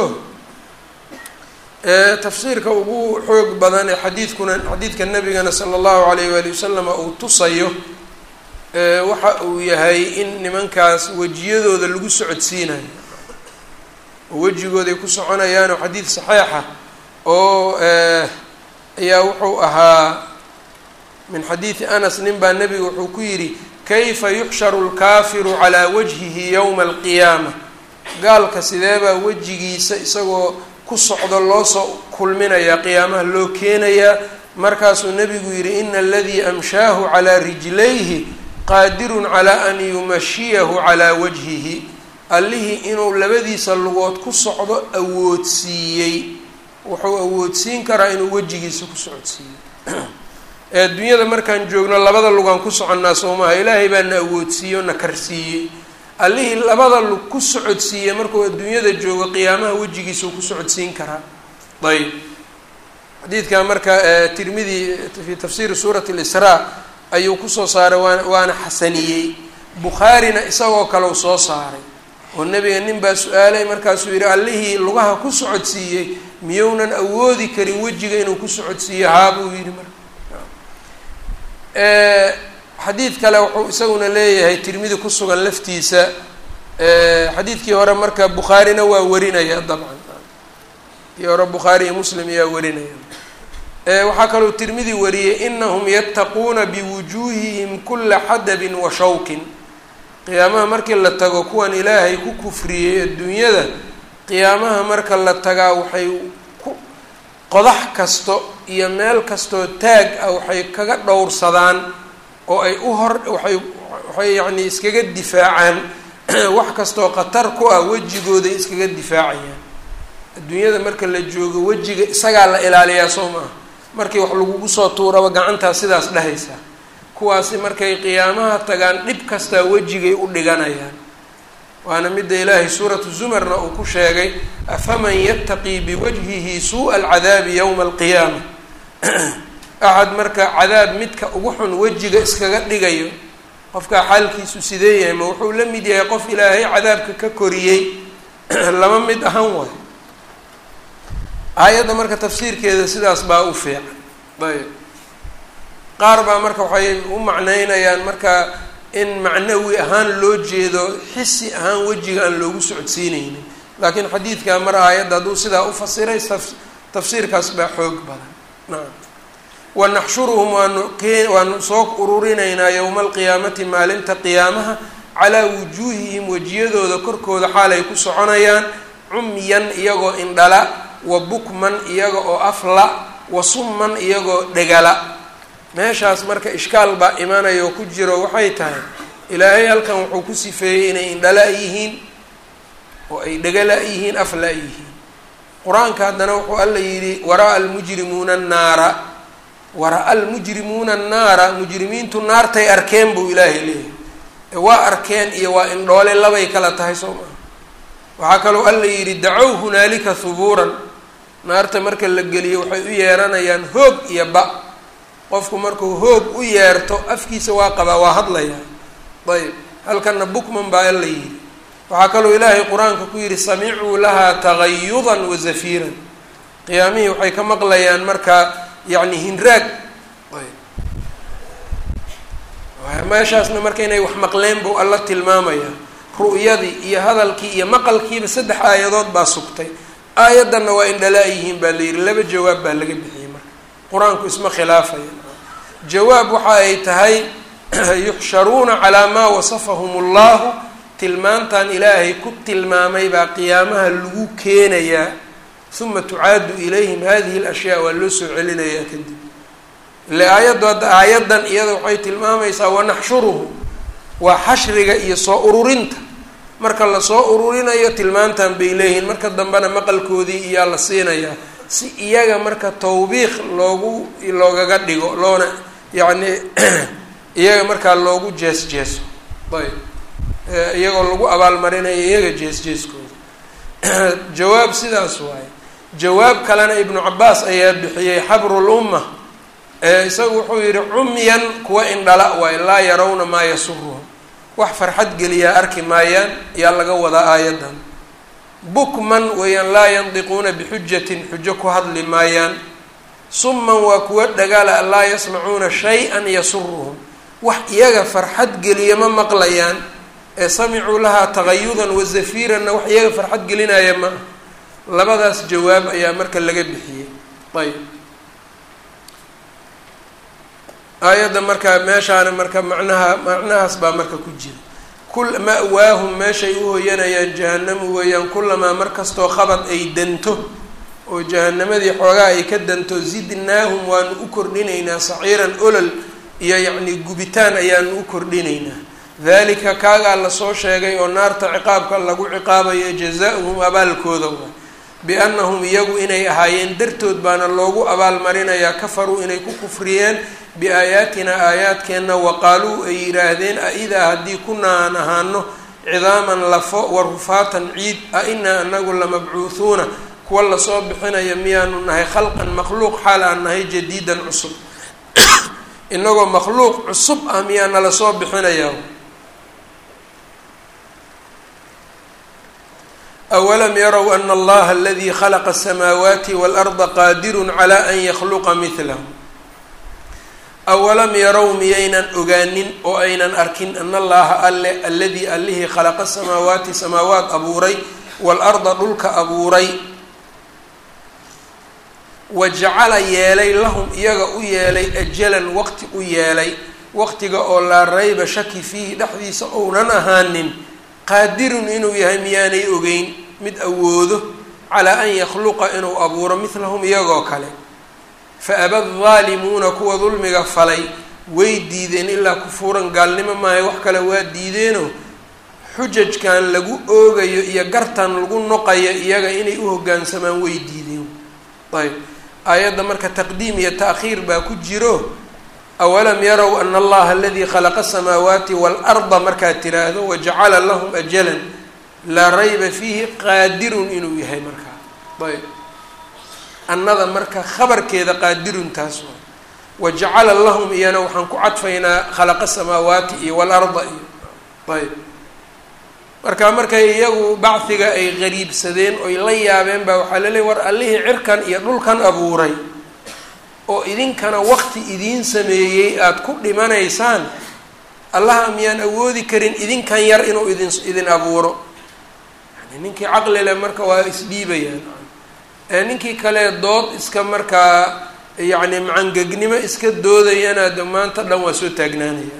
tafsiirka ugu xoog badan ee xadiidkuna xadiidka nabigana sala allahu alayh waali wasalama uu tusayo waxa uu yahay in nimankaas wejiyadooda lagu socodsiinayo oo wejigooday ku soconayaanoo xadiid saxiixa oo ayaa wuxuu ahaa min xadiidi anas nin baa nebiga wuxuu ku yidhi kayfa yuxsharu lkaafiru calaa wajhihi yowma alqiyaama gaalka sideebaa wejigiisa isagoo ku socdo loo soo kulminayaa qiyaamaha loo keenayaa markaasuu nebigu yidhi ina aladii amshaahu calaa rijlayhi qaadirun calaa an yumashiyahu calaa wajhihi allihii inuu labadiisa lugood ku socdo awoodsiiyey wuxuu awoodsiin karaa inuu wejigiisa ku socodsiiyo ee adduunyada markaan joogno labada lugaan ku soconnaa soomaha ilaahay baa na awoodsiiye oo na karsiiyey allihii labada lug ku socodsiiyey markuu adduunyada joogo qiyaamaha wejigiisau ku socodsiin karaa ayb xadiidkan marka tirmidi fi tafsiiri suurati lisraa ayuu kusoo saaray waan waana xasaniyey bukhaarina isagoo kaleu soo saaray oo nebiga nin baa su-aalay markaasuu yidhi allihii lugaha ku socodsiiyey miyounan awoodi karin wejiga inuu ku socodsiiyo haa buu yidhi marka xadiid kale wuxuu isaguna leeyahay tirmidi ku sugan laftiisa xadiidkii hore marka bukhaarina waa warinaya dabcan kii hore bukhaari iyo muslim ayaa warinaya waxaa kaloo tirmidi wariyey inahum yattaquuna biwujuuhihim kula xadabin wa shawkin qiyaamaha markii la tago kuwan ilaahay ku kufriyey adduunyada qiyaamaha marka la tagaa waxay ku qodax kasto iyo meel kastoo taag ah waxay kaga dhowrsadaan oo ay u hor waxay waxay yacni iskaga difaacaan wax kastoo khatar ku ah wejigooday iskaga difaacayaan adduunyada marka la joogo wejiga isagaa la ilaaliyaa soo maaha markii wax lagugu soo tuuraba gacantaa sidaas dhahaysa kuwaasi markay qiyaamaha tagaan dhib kastaa wejigay u dhiganayaan waana midda ilaahay suuratu zumarna uu ku sheegay afaman yattaqii biwajhihi suu'a alcadaabi yowma alqiyaama axad marka cadaab midka ugu xun wejiga iskaga dhigayo qofkaa xaalkiisu sidee yahay ma wuxuu la mid yahay qof ilaahay cadaabka ka koriyey lama mid ahan waay aayadda marka tafsiirkeeda sidaas baa u fiican ayb qaar baa marka waxay u macneynayaan marka in macnawi ahaan loo jeedo xisi ahaan wejiga aan loogu socodsiineynin laakiin xadiidkaa mar aayadda hadduu sidaa u fasiray tafsiirkaas baa xoog badan nacam wanaxshuruhum waanu kee waanu soo ururinaynaa yowma alqiyaamati maalinta qiyaamaha calaa wujuuhihim wejiyadooda korkooda xaalay ku soconayaan cumyan iyagoo indhala wa bukman iyaga oo afla wa summan iyagoo dhegala meeshaas marka ishkaal baa imanaya oo ku jiro waxay tahay ilaahay halkan wuxuu ku sifeeyey inay indhala yihiin oo ay dhegala yihiin afla yihiin qur-aanka haddana wuxuu alla yidhi waraa-a almujrimuuna annaara wara-a almujrimuuna annaara mujrimiintu naartay arkeen buu ilaahay leeyahay waa arkeen iyo waa indhoole labay kala tahay soo maha waxaa kaloo alla yidhi dacow hunaalika hubuuran naarta marka la geliyo waxay u yeeranayaan hoog iyo ba qofku markuu hoog u yeerto afkiisa waa qabaa waa hadlayaa ayb halkana bukman baa alla yidhi waxaa kaloo ilaahay qur-aanka ku yidhi samicuu lahaa tagayudan wa zafiiran qiyaamihii waxay ka maqlayaan markaa yacni hinraag ayb meeshaasna marka inay wax maqleen buu alla tilmaamayaa ru'yadii iyo hadalkii iyo maqalkiiba saddex aayadood baa sugtay aayaddanna waa indhalaa yihiin baa la yidhi laba jawaab baa laga bixiyey marka qur-aanku isma khilaafaya jawaab waxa ay tahay yuxsharuuna calaa maa wasafahum allahu tilmaantan ilaahay ku tilmaamay baa qiyaamaha lagu keenayaa uma tucaadu ilayhim hadihi alashyaa waa loo soo celinayaa kadib ile aayaddu hadda aayaddan iyada waxay tilmaamaysaa wanaxshuruhum waa xashriga iyo soo ururinta marka lasoo ururinayo tilmaantan bay leeyihiin marka dambena maqalkoodii iyaa la siinayaa si iyaga marka tawbiiq loogu loogaga dhigo loona yacni iyaga markaa loogu jees jeeso ayb iyagoo lagu abaalmarinayo iyaga jees jeeskooda jawaab sidaas waaye jawaab kalena ibnu cabaas ayaa bixiyey xabrul umma isagu wuxuu yihi cumyan kuwa indhala waaye laa yarawna maa yasuruhum wax farxad geliyaa arki maayaan yaa laga wadaa aayaddan bukman weeyaan laa yandiquuna bixujatin xujo ku hadli maayaan summan waa kuwa dhagaala laa yasmacuuna shay-an yasuruhum wax iyaga farxad geliya ma maqlayaan ee samicuu lahaa tagayudan wa zafiiranna wax iyaga farxad gelinaya ma labadaas jawaab ayaa marka laga bixiyey ayb aayadda marka meeshaana marka macnaha macnahaas baa marka ku jira kul ma-waahum meeshay u hoyanayaan jahanamu weeyaan kulamaa mar kastoo khabad ay danto oo jahanamadii xoogaa ay ka danto zidnaahum waanu u kordhinaynaa saciiran olol iyo yacni gubitaan ayaanu u kordhinaynaa dalika kaagaa lasoo sheegay oo naarta ciqaabka lagu ciqaabayo jazaa-uhum abaalkooda wa biannahum iyagu inay ahaayeen dartood baana loogu abaalmarinayaa kafaruu inay ku kufriyeen biaayaatina aayaadkeenna waqaaluu ay yidhaahdeen a-idaa haddii kunaa aan ahaano cidaaman lafo wa rufaatan ciid a inaa anagu lamabcuuhuuna kuwa lasoo bixinaya miyaanu nahay khalqan makhluuq xaal aan nahay jadiidan cusub inagoo makhluuq cusub ah miyaa nala soo bixinayaa awalam yarow ana allaha aladii khalaqa asamaawaati waalarda qaadirun calaa an yakhluqa midlahu awalam yarow miyaynan ogaanin oo aynan arkin ana allaha alle alladii allihii khalaqa samaawaati samaawaat abuuray waalarda dhulka abuuray wa jacala yeelay lahum iyaga u yeelay ajalan waqti u yeelay waqtiga oo laa rayba shaki fiihi dhexdiisa ounan ahaanin qaadirun inuu yahay miyaanay ogeyn mid awoodo calaa an yakhluqa inuu abuuro midlahum iyagoo kale fa aba daalimuuna kuwa dulmiga falay way diideen ilaa kufuuran gaalnimo maayo wax kale waa diideenoo xujajkan lagu oogayo iyo gartan lagu noqayo iyaga inay u hoggaansamaan way diideen ayb aayadda marka taqdiim iyo ta'khiir baa ku jiro awalam yarow ana allaha aladii khalaqa asamaawaati waalarda markaad tiraahdo wajacala lahum ajalan laa rayba fiihi qaadirun inuu yahay markaa ayb annada marka khabarkeeda qaadirun taas waa wajacala lahum iyana waxaan ku cadfaynaa khalaqa samaawaati iyo waalarda iyo ayb marka markay iyagu bacdiga ay qariibsadeen oy la yaabeen baa waxaa laleeya war allihii cirkan iyo dhulkan abuuray oo idinkana waqti idiin sameeyey aada ku dhimanaysaan allaha miyaan awoodi karin idinkan yar inuu idin idin abuuro yani ninkii caqli leh marka waa isdhiibayaan ninkii kale dood iska markaa yacni macangegnimo iska doodayana de maanta dhan waa soo taagnaanayaan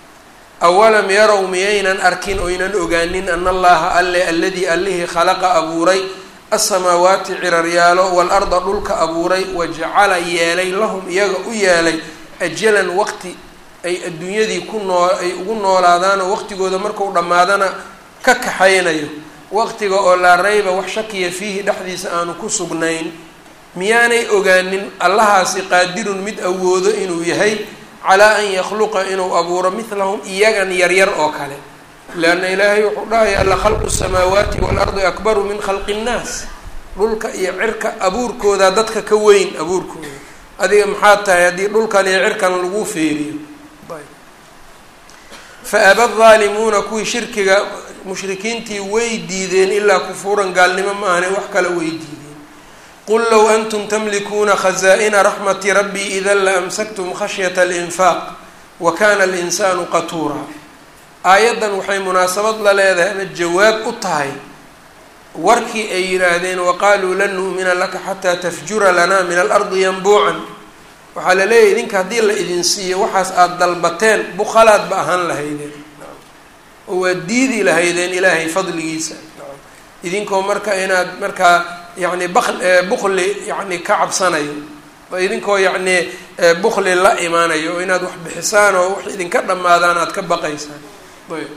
awalam yarow miyaynan arkin oynan ogaanin ana allaha alle alladii allihii khalaqa abuuray asamaawaati ciraryaalo waalarda dhulka abuuray wajacala yeelay lahum iyaga u yeelay ajalan waqti ay adduunyadii ku noo ay ugu noolaadaanoo waqtigooda marku dhammaadana ka kaxaynayo waqtiga oo laa rayba wax shakiya fiihi dhexdiisa aanu ku sugnayn miyaanay ogaanin allahaasi qaadirun mid awoodo inuu yahay calaa an yakhluqa inuu abuuro midlahum iyagan yaryar oo kale leanna ilaahay wuxuu dhahaya alla khalqu samaawaati waalardi akbaru min khalqi nnaas dhulka iyo cirka abuurkooda dadka ka weyn abuurkooda adiga maxaa tahay haddii dhulkan iyo cirkan lagu feeriyo fa aba daalimuuna kuwii shirkiga mushrikiintii way diideen ilaa kufuuran gaalnimo ma ahane wax kale way diideen qul low antum tamlikuuna khazaa'ina raxmati rabbii idan la amsaktum khashyata alinfaaq wa kana alinsaanu qatuura aayaddan waxay munaasabad la leedahay ama jawaab u tahay warkii ay yidhaahdeen waqaaluu lan nu'mina laka xataa tafjura lanaa min alardi yanbuucan waxaa la leeyahy idinka haddii la idin siiyo waxaas aada dalbateen bukhalaad ba ahaan lahaydeen oo waad diidi lahaydeen ilaahay fadligiisa idinkoo marka inaad markaa yacni bak bukli yacni ka cabsanayo idinkoo yacni bukli la imaanayo oo inaad wax bixisaan oo wax idinka dhammaadaan aada ka baqaysaan ayb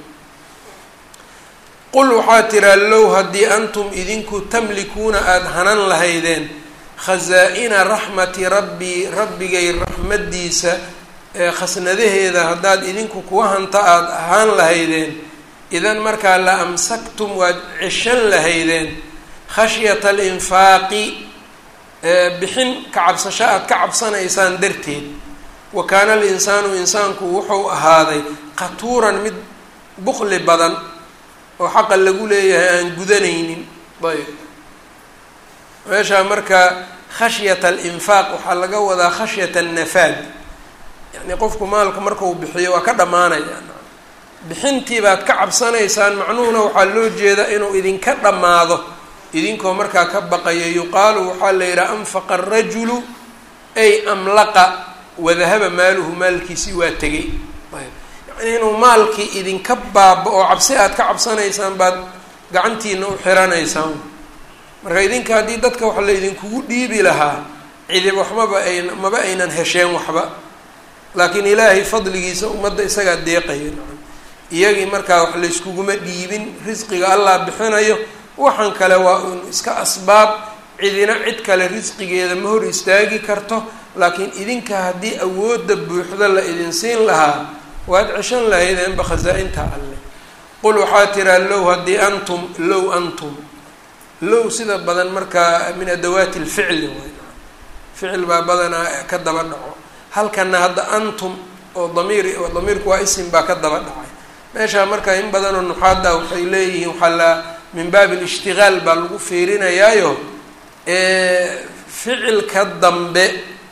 qul waxaa tiraa low haddii antum idinku tamlikuuna aada hanan lahaydeen khasaa-ina raxmati rabbii rabbigay raxmaddiisa ee khasnadaheeda haddaad idinku kuwa hanta aada ahaan lahaydeen idan markaa la amsaktum waad ceshan lahaydeen khashyata alinfaaqi bixin ka cabsasho aada ka cabsanaysaan darteed wa kaana alinsaanu insaanku wuxuu ahaaday qatuuran mid bukli badan oo xaqa lagu leeyahay aan gudanaynin ayb meeshaa marka khashyata alinfaaq waxaa laga wadaa khashyata annafaad yacni qofku maalka markau bixiyo waa ka dhammaanaya bixintii baad ka cabsanaysaan macnuhuna waxaa loo jeedaa inuu idinka dhammaado idinkoo markaa ka baqayo yuqaalu waxaa la yidhaha anfaqa arajulu ay amlaqa wadahaba maaluhu maalkiisii waa tegay ayb yacni inuu maalkii idinka baaba oo cabsi aad ka cabsanaysaan baad gacantiina u xiranaysaan marka idinka haddii dadka wax la idinkugu dhiibi lahaa cidib waxmaba ay maba aynan hesheen waxba laakiin ilaahay fadligiisa ummadda isagaa deeqaya iyagii markaa wax layskuguma dhiibin risqiga allah bixinayo waxaan kale waa un iska asbaab cidina cid kale risqigeeda ma hor istaagi karto laakiin idinka haddii awoodda buuxda la idin siin lahaa waad ceshan lahaydeenba khasaa-inta alle qul waxaa tiraa low haddii antum low antum low sida badan markaa min adawaati lficli way ficil baa badanaa ka daba dhaco halkana hadda antum oo damiir damiirku waa isim baa ka daba dhacay meeshaa marka in badanoo nuxaada waxay leeyihiin waxaa la min baabi alishtigaal baa lagu fiirinayaayo ficilka dambe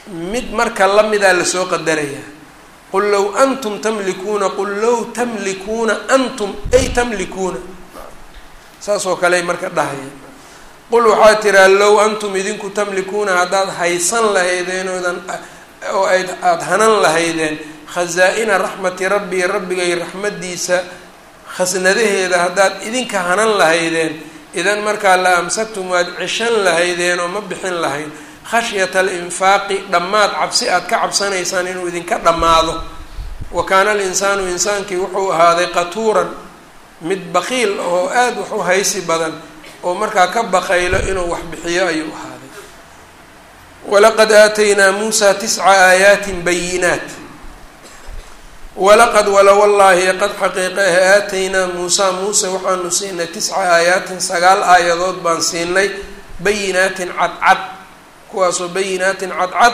mid marka lamidaa lasoo qadaraya qul low antum tamlikuuna qul low tamlikuuna antum ay tamlikuuna saasoo kale marka dhahaya qul waxaa tiraa low antum idinku tamlikuuna haddaad haysan lahaydeen oodan oo ayd aada hanan lahaydeen khasaa-ina raxmati rabbii rabbigay raxmaddiisa khasnadaheeda haddaad idinka hanan lahaydeen idan markaa la amsaktum waad cishan lahaydeen oo ma bixin lahayd khashyata alinfaaqi dhammaad cabsi aad ka cabsanaysaan inuu idinka dhammaado wa kaana alinsaanu insaankii wuxuu ahaaday qatuuran mid baqiil oo aada wax u haysi badan oo markaa ka baqaylo inuu wax bixiyo ayuu ahaaday walaqad aataynaa muusa tisca aayaatin bayinaat walaqad wala wallaahi qad xaqiiqa ah aataynaa muusa muuse waxaanu siinay tisca aayaatin sagaal aayadood baan siinay bayinaatin cadcad kuwaasoo bayinaatin cadcad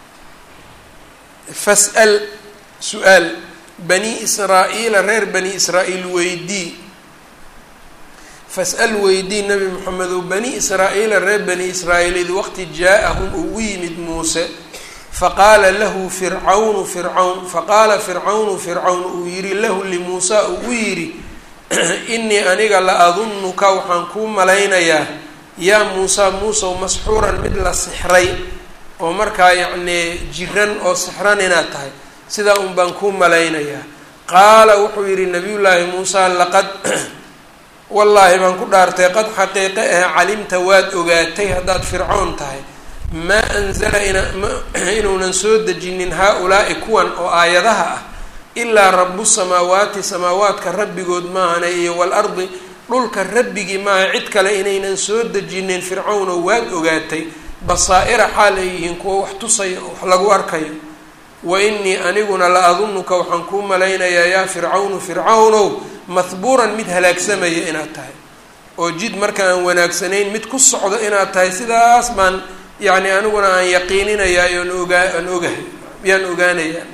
fas'al su-aal bani israa-iila reer bani israa-iil weydii fas-al weydii nabi moxamedow bani israa-iila reer bani israa-iil id waqti jaa-ahum ugu yimid muuse faqaala lahu fircawnu fircawn faqaala fircawnu fircawn uu yihi lahu limuusa ugu yidhi inii aniga la adunuka waxaan kuu malaynayaa yaa muusa muusow masxuuran mid la sixray oo markaa yacnii jiran oo sixran inaad tahay sidaa un baan kuu malaynayaa qaala wuxuu yidhi nabiyullaahi muusa laqad wallaahi baan ku dhaartay qad xaqiiqe ah calimta waad ogaatay haddaad fircoon tahay maa anzala inuunan soo dejinin haa-ulaa'i kuwan oo aayadaha ah ilaa rabu samaawaati samaawaadka rabbigood maahane iyo waalardi dhulka rabbigii maaha cid kale inaynan soo dejinin fircawnoo waad ogaatay basaa-ira xaal ay yihiin kuwa wax tusaya wax lagu arkayo wa inii aniguna la adunuka waxaan kuu malaynayaa yaa fircawnu fircawnow mahbuuran mid halaagsamaya inaad tahay oo jid marka aan wanaagsanayn mid ku socdo inaad tahay sidaas baan yacni aniguna aan yaqiininayaa oon ogaa aan ogahay yaan ogaanayaa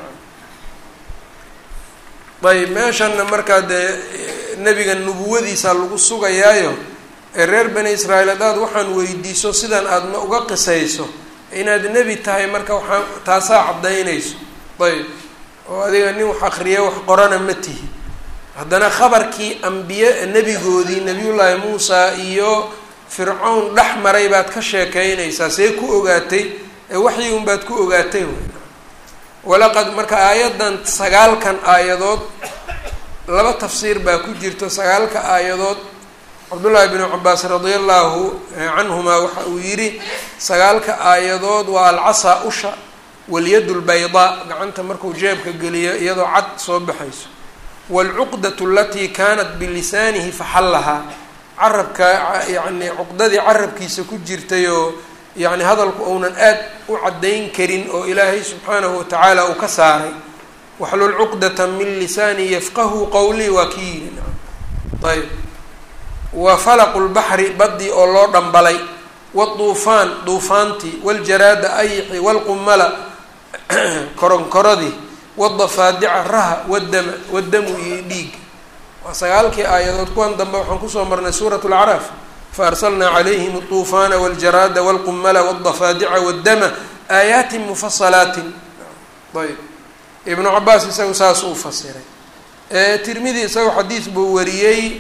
ayb meeshanna markaa dee nebiga nubuwadiisa lagu sugayaayo ee reer bani israa'iil haddaad waxaan weydiiso sidan aad ma uga qisayso inaad nebi tahay marka waxaa taasaa caddaynayso ayb oo adiga nin wax akriya wax qorana ma tihi haddana khabarkii ambiye nebigoodii nebiyullaahi muusa iyo fircawn dhex maray baad ka sheekeynaysaa see ku ogaatay ee waxyi unbaad ku ogaatay wey walaqad marka aayaddan sagaalkan aayadood laba tafsiir baa ku jirto sagaalka aayadood cabdullaahi binu cabaas radia allahu canhuma waxa uu yidhi sagaalka aayadood waa alcasaa usha walyad lbaydaa gacanta markuu jeebka geliyo iyadoo cad soo baxayso waalcuqdatu alatii kaanat bilisaanihi faxallahaa carabka yacni cuqdadii carabkiisa ku jirtay oo yacni hadalku uunan aad u caddayn karin oo ilaahay subxaanahu watacaala uu ka saaray waxlul cuqdata min lisaani yafqahu qowlii waa kii yidhi ayb wa falaqu lbaxri baddii oo loo dhambalay waduufaan duufaantii waljaraada ayixi walqumala koronkoradii wadafaadica raha wadama wadamu iyo dhiig waa sagaalkii aayadood kuwan dambe waxaan kusoo marnay suurat lacraaf faarsalnaa calayhim alطuufaana waljaraada walqumala wadafaadica waddama aayaatin mufasalaatin ayb ibnu cabaas isagu saas uu fasiray tirmidi isagu xadiis buu wariyey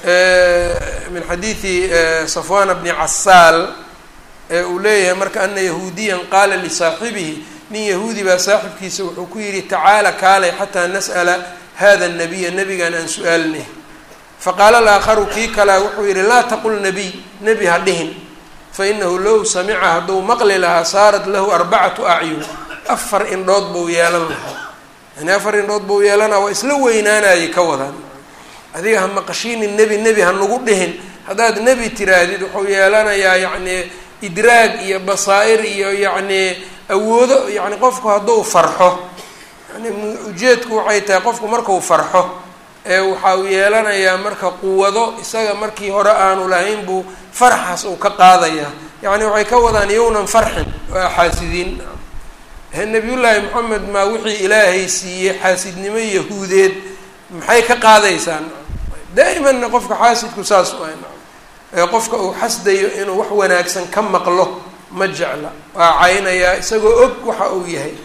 min xadiidi safwana bni casaal ee uu leeyahay marka ana yahuudiyan qaala lisaaxibihi nin yahuudi baa saaxibkiisa wuxuu ku yidhi tacaala kaalay xataa nas'ala hada nabiya nabigan aan su-aalnay faqaala alaakharu kii kalea wuxuu yidhi laa taqul nabiy nebi ha dhihin fainahu low samica hadduu maqli lahaa saarat lahu arbacatu acyun afar indhood buu yeelan lahaa yani afar indhood buu yeelanaa waa isla weynaanayay ka wadaan adiga ha maqashiinin nebi nebi ha nagu dhihin haddaad nebi tiraahdid wuxuu yeelanayaa yacni idraag iyo basaa-ir iyo yacni awoodo yacni qofku hadduu farxo yani ujeedku waxay tahay qofku markuu farxo ee waxa uu yeelanayaa marka quwado isaga markii hore aanu lahayn buu farxaas uu ka qaadayaa yacni waxay ka wadaan yownan farxin waa xaasidiin nabiyullaahi moxamed maa wixii ilaahay siiyey xaasidnimo yahuudeed maxay ka qaadaysaan daa'imanna qofka xaasidku saas u ah ee qofka uu xasdayo inuu wax wanaagsan ka maqlo ma jecla waa caynayaa isagoo og waxa uu yahay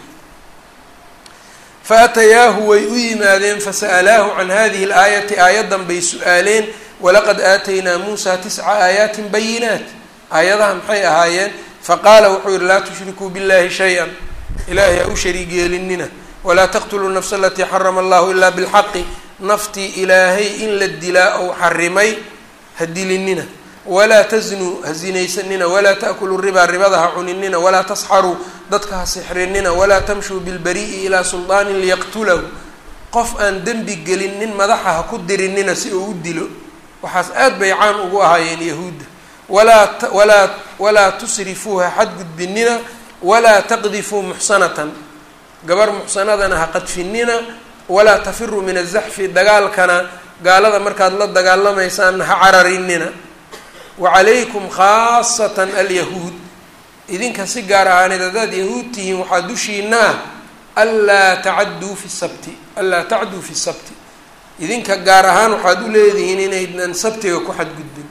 faatayaahu way u yimaadeen fasa'alaahu can hadihi alaayati aayaddan bay su-aaleen walaqad aataynaa muusaa tisca aayaatin bayinaat aayadaha maxay ahaayeen faqaala wuxuu yihi laa tushrikuu billahi shay-an ilaahay ha u shariig yeelinina walaa taqtuluu nafsa alatii xarama allahu ilaa bilxaqi naftii ilaahay in la dilaa ou xarimay ha dilinina walaa taznuu ha zinaysanina walaa ta'kuluu ribaa ribada ha cuninina walaa tasxaruu dadka ha sixrinina walaa tamshuu bilbari'i ilaa suldaanin liyaqtulahu qof aan dembi gelin nin madaxa ha ku dirinina si uu u dilo waxaas aad bay caan ugu ahaayeen yahuudda walaa walaa walaa tusrifuu ha xadgudbinina walaa taqdifuu muxsanatan gabar muxsanadana ha qadfinina walaa tafiruu min azaxfi dagaalkana gaalada markaad la dagaalamaysaan ha cararinina wacalaykum khaasatan alyahuud idinka si gaar ahaaneed haddaad yahuud tihiin waxaa dushiina ah anlaa tacadduu fi sabti anlaa tacduu fi sabti idinka gaar ahaan waxaad u leedihiin inaydnan sabtiga ku xadgudbin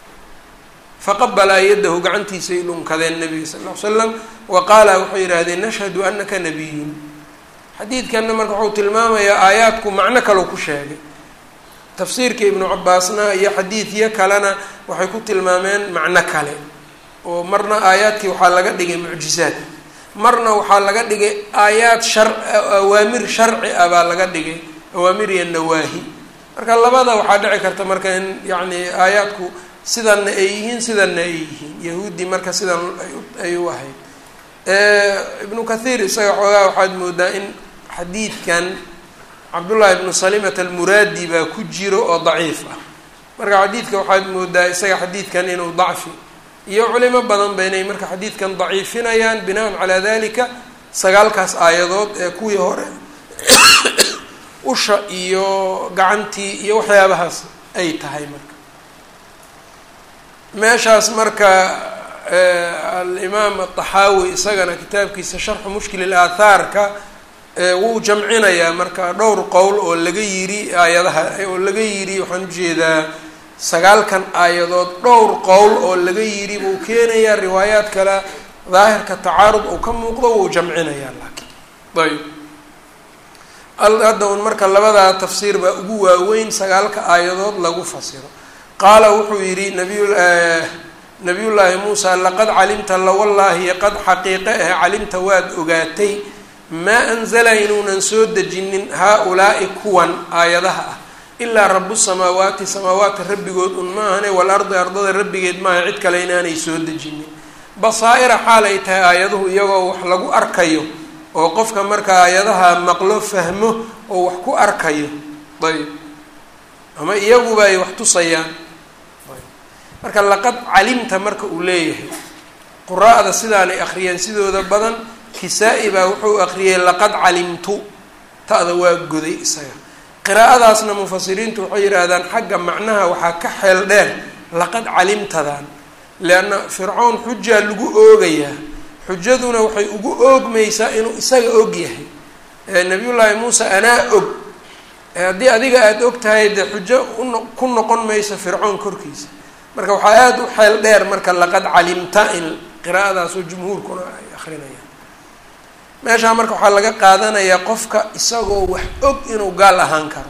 faqabalaa yadahu gacantiisay dhunkadeen nabiga sal ll ly slam wa qaala waxay yidhaahdeen nashhadu anaka nabiyun xadiidkanna marka wuxuu tilmaamayaa aayaadku macno kaleu ku sheegay tafsiirka ibnu cabaasna iyo xadiidyo kalena waxay ku tilmaameen macno kale oo marna aayaadkii waxaa laga dhigay mucjizaad marna waxaa laga dhigay aayaad shar awaamir sharci ah baa laga dhigay awaamir iyo nawaahi marka labada waxaa dhici karta marka in yacni aayaadku sidanna ay yihiin sidanna ay yihiin yahuudi marka sidan ay u ahayd ibnu kathiir isaga xoogaa waxaad moodaa in xadiidkan cabdullaahi ibnu salimat almuraadi baa ku jiro oo daciif ah marka xadiidka waxaad moodaa isaga xadiidkan inuu dacfi iyo culimo badan ba inay marka xadiidkan daciifinayaan binaan calaa dalika sagaalkaas aayadood ee kuwii hore usha iyo gacantii iyo waxyaabahaas ay tahay marka meeshaas marka alimaam ataxaawi isagana kitaabkiisa sharxu mushkil ilaathaarka wuu jamcinayaa marka dhowr qowl oo laga yiri aayadaha oo laga yiri waxaan ujeedaa sagaalkan aayadood dhowr qowl oo laga yiri buu keenayaa riwaayaad kale daahirka tacaarud uu ka muuqdo wuu jamcinayaa laakiin ayb hadda un marka labadaa tafsiir baa ugu waaweyn sagaalka aayadood lagu fasiro qaala wuxuu yidhi nabiy nabiyullaahi muusa laqad calimta lawallaahi qad xaqiiqe ah calimta waad ogaatay maa anzala inuunan soo dejinin haa-ulaa'i kuwan aayadaha ah ilaa rabu samaawaati samaawaadka rabbigood un maahane walardi ardada rabbigeed maaha cid kale inaanay soo dejinin basaa-ira xaal ay tahay aayaduhu iyagoo wax lagu arkayo oo qofka marka aayadaha maqlo fahmo oo wax ku arkayo ayb ama iyaguba ay wax tusayaan marka laqad calimta marka uu leeyahay quraa'da sidaanay akhriyeen sidooda badan kisaa-i baa wuxuu akhriyey laqad calimtu ta'da waa goday isaga qiraa'adaasna mufasiriintu waxay yidhaahdaan xagga macnaha waxaa ka xeel dheer laqad calimtadan leanna fircoon xujaa lagu oogayaa xujaduna waxay ugu oogmaysaa inuu isaga og yahay nabiyullaahi muuse anaa og haddii adiga aada og tahay dee xujo uno ku noqon mayso fircoon korkiisa marka waxaa aada u xeel dheer marka laqad calimta in qiraa'adaasoo jumhuurkuna ay akrinayaan meeshaa marka waxaa laga qaadanayaa qofka isagoo wax og inuu gaal ahaan karo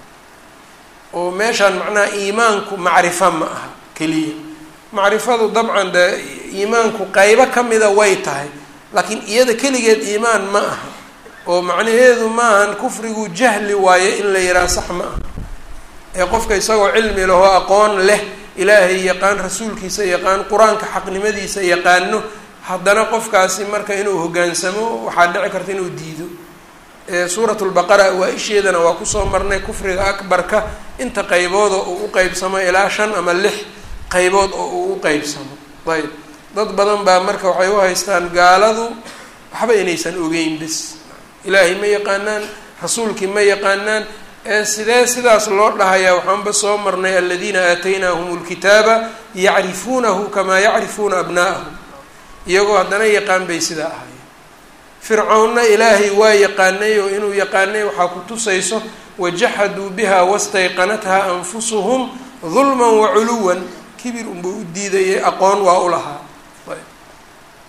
oo meeshaan macnaha iimaanku macrifo ma aha keliya macrifadu dabcan dee iimaanku qeybo kamida way tahay laakiin iyada keligeed iimaan ma aha oo macnaheedu maahan kufrigu jahli waaye in la yidhaha sax ma aha ee qofka isagoo cilmi lahoo aqoon leh ilaahay yaqaan rasuulkiisa yaqaan qur-aanka xaqnimadiisa yaqaano haddana qofkaasi marka inuu hoggaansamo waxaa dhici karta inuu diido suurat lbaqara waa-isheedana waa kusoo marnay kufriga akbarka inta qeybooda uu u qeybsamo ilaa shan ama lix qeybood oo uu u qeybsamo ayb dad badan baa marka waxay u haystaan gaaladu waxba inaysan ogeyn bis ilaahay ma yaqaanaan rasuulkii ma yaqaanaan ee sidee sidaas loo dhahayaa waxaanba soo marnay aladiina aataynaahum lkitaaba yacrifuunahu kamaa yacrifuuna abnaa'ahum iyagoo haddana yaqaan bay sidaa ahaayeen fircoonna ilaahay waa yaqaanay oo inuu yaqaanay waxaa ku tusayso wajaxaduu biha wastayqanatha anfusuhum dulman waculuwan kibir unbuu u diidayay aqoon waa u lahaa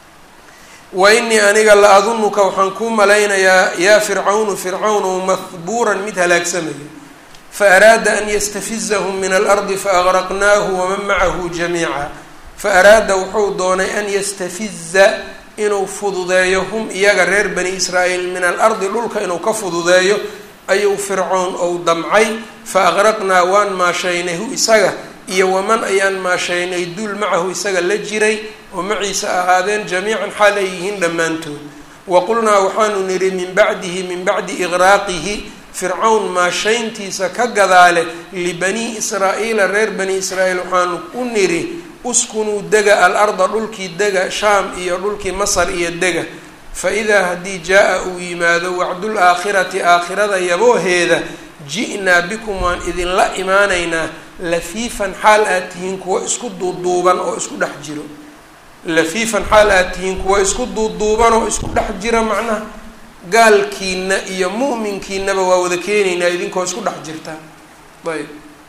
wa inii aniga la adunuka waxaan kuu malaynayaa yaa fircawnu fircawnu mahbuuran mid halaagsamaya faaraada an yastafizahum min alardi faaqraqnaahu waman macahu jamiica faaraada wuxuu doonay an yastafiza inuu fududeeyo hum iyaga reer bani israa'iil min alardi dhulka inuu ka fududeeyo ayuu fircoon ou damcay fa aqraqnaa waan maashaynay hu isaga iyo waman ayaan maashaynay duul macahu isaga la jiray oo maciisa ahaadeen jamiican xaal ay yihiin dhammaantood wa qulnaa waxaanu nidhi min bacdihi min bacdi iqraaqihi fircawn maashayntiisa ka gadaale libanii israa'iila reer bani israa'iil waxaanu u nidhi uskunuu dega al-arda dhulkii dega shaam iyo dhulkii masar iyo dega fa idaa haddii jaa-a uu yimaado wacdul aakhirati aakhirada yabooheeda ji'naa bikum waan idinla imaanaynaa lafiifan xaal aad tihiin kuwo isku duuduuban oo isku dhex jiro lafiifan xaal aad tihiin kuwo isku duuduuban oo isku dhex jira macnaha gaalkiina iyo mu'minkiinaba waa wada keenaynaa idinkoo isku dhex jirtaa ayb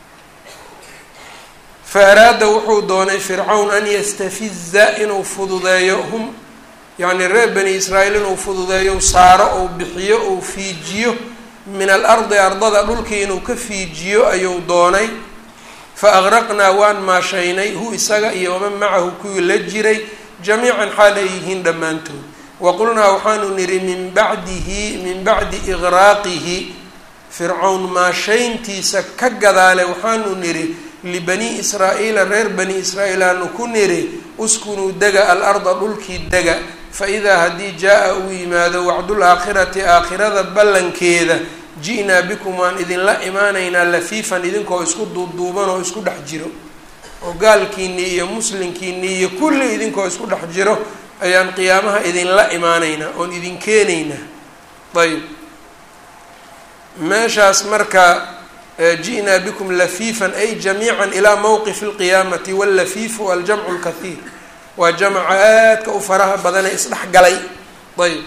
fa araada wuxuu doonay fircawn an yastafiza inuu fududeeyo hum yacni reer bani israa'iil inuu fududeeyo saaro ou bixiyo ou fiijiyo min alardi ardada dhulkii inuu ka fiijiyo ayuu doonay fa aqraqnaa waan maashaynay hu isaga iyo waman macahu kuwii la jiray jamiican xaal ay yihiin dhammaantood wa qulnaa waxaanu nidhi min bacdihi min bacdi iqraaqihi fircawn maashayntiisa ka gadaale waxaanu nidhi libanii israa'iila reer bani israa'iil aanu ku nidhi uskunuu dega al-arda dhulkii dega fa idaa haddii jaa-a uu yimaado wacdul aakhirati aakhirada ballankeeda ji-naa bikum waan idinla imaanaynaa lafiifan idinkoo isku duuduuban oo isku dhex jiro oo gaalkiinii iyo muslimkiinii iyo kulli idinkoo isku dhex jiro ayaan qiyaamaha idinla imaanaynaa oon idin keenaynaa ayb meeshaas marka ji-naa bikum lafiifan ay jamiican ilaa mowqifi lqiyaamati wallafiifu aljamcu lkathiir waa jamca aadka u faraha badanee isdhexgalay ayb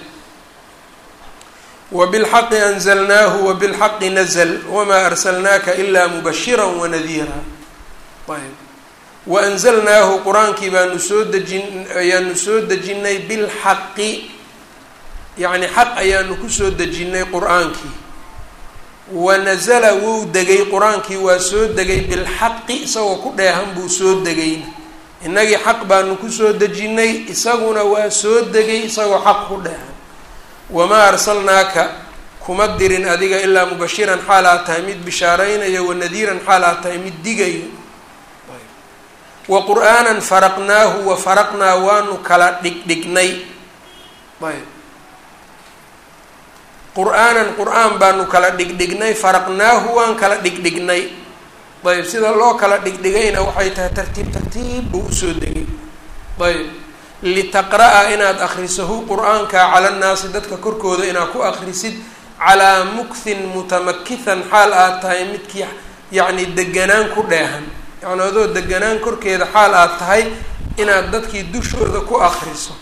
wabilxaqi anzalnaahu wabilxaqi nazl wamaa arsalnaaka ilaa mubashira wanadiira ayb waanzalnaahu qur-aankii baanu soo dejin ayaanu soo dejinay bilxaqi yacni xaq ayaanu kusoo dejinnay qur-aankii wanazala wuu degay qur-aankii waa soo degay bilxaqi isagoo ku dheehan buu soo degayna innagii xaq baanu kusoo dejinnay isaguna waa soo degay isagoo xaq ku dheehan wamaa arsalnaaka kuma dirin adiga ilaa mubashiran xaal aad tahay mid bishaaraynayo wanadiiran xaal aad tahay mid digayo wa qur-aanan faraqnaahu wa faraqnaa waanu kala dhigdhignay ayb qur-aanan qur-aan baanu kala dhigdhignay faraqnaahu waan kala dhigdhignay ayb sida loo kala dhigdhigayna waxay tahay tartiib tartiib buu usoo degay ayb litaqra-a inaad akrisahu qur-aanka cala nnaasi dadka korkooda inaad ku akrisid calaa mukthin mutamakihan xaal aad tahay midkii yacni deganaan ku dheehan yacni adoo deganaan korkeeda xaal aad tahay inaad dadkii dushooda ku akriso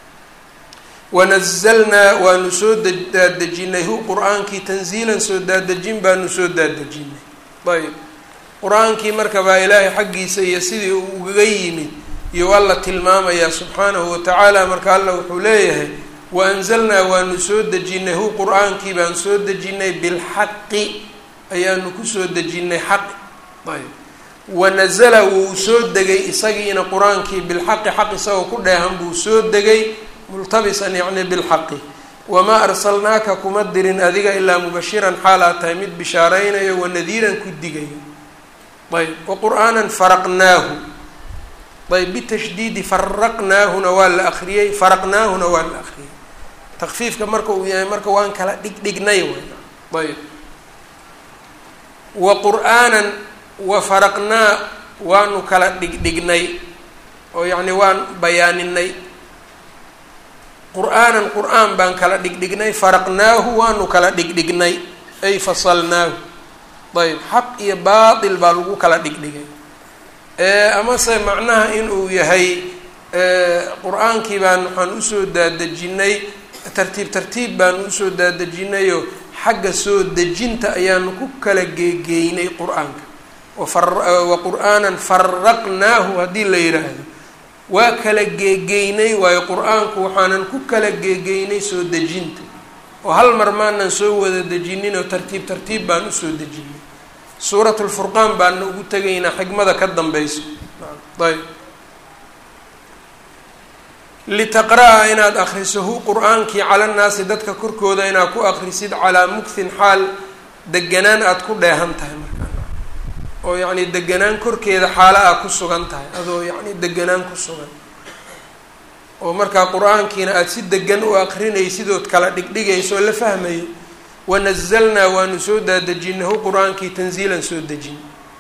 wanazalnaa waanu soo daadejinay hu qur-aankii tanziilan soo daadejin baanu soo daadejinay ayb qur-aankii marka baa ilaahay xaggiisa iyo sidii uu ugaga yimid iyo alla tilmaamayaa subxaanahu watacaala marka alla wuxuu leeyahay waanzalnaa waanu soo dejinay hu qur-aankii baan soo dejinay bilxaqi ayaanu kusoo dejinay xaqi ayb wanazala wuu soo degay isagiina qur-aankii bilxaqi xaq isagoo ku dheehan buu soo degay multabisan yacni bilxaqi wamaa arsalnaaka kuma dirin adiga ilaa mubashiran xaalaad tahay mid bishaaraynayo wanadiiran ku digayo ayb waqur'aanan faraqnaahu ayb bitashdiidi faraqnaahuna waa la akriyey faraqnaahuna waa la akriyey takfiifka marka uu yahay marka waan kala dhigdhignay ayb wa qur'aanan wa faraqnaa waanu kala dhigdhignay oo yacni waan bayaaninay qur-aanan qur-aan baan kala dhigdhignay faraqnaahu waanu kala dhigdhignay ay fasalnaahu ayb xaq iyo baatil baa lagu kala dhigdhigay amase macnaha inuu yahay qur-aankii baan waxaan usoo daadejinay tartiib tartiib baan usoo daadejinayoo xagga soo dejinta ayaanu ku kala geegeynay qur-aanka wa qur-aanan faraqnaahu haddii la yidhaahdo waa kala geegeynay waayo qur-aanku waxaanan ku kala geegeynay soo dejinta oo hal mar maanan soo wada dejinin oo tartiib tartiib baan usoo dejinay suurat lfurqaan baana ugu tegaynaa xigmada ka dambeyso ayb litaqra-a inaad akriso hu qur-aankii cala nnaasi dadka korkooda inaad ku akrisid calaa mugthin xaal deganaan aada ku dheehan tahay markaa oo yacni deganaan korkeeda xaalo aa ku sugan tahay adoo yacni deganaan ku sugan oo markaa qur-aankiina aada si degan u aqrinaysidood kala dhigdhigayso oo la fahmayo wanazalnaa waanu soo daadejinahu qur-aankii tanziilan soo dejin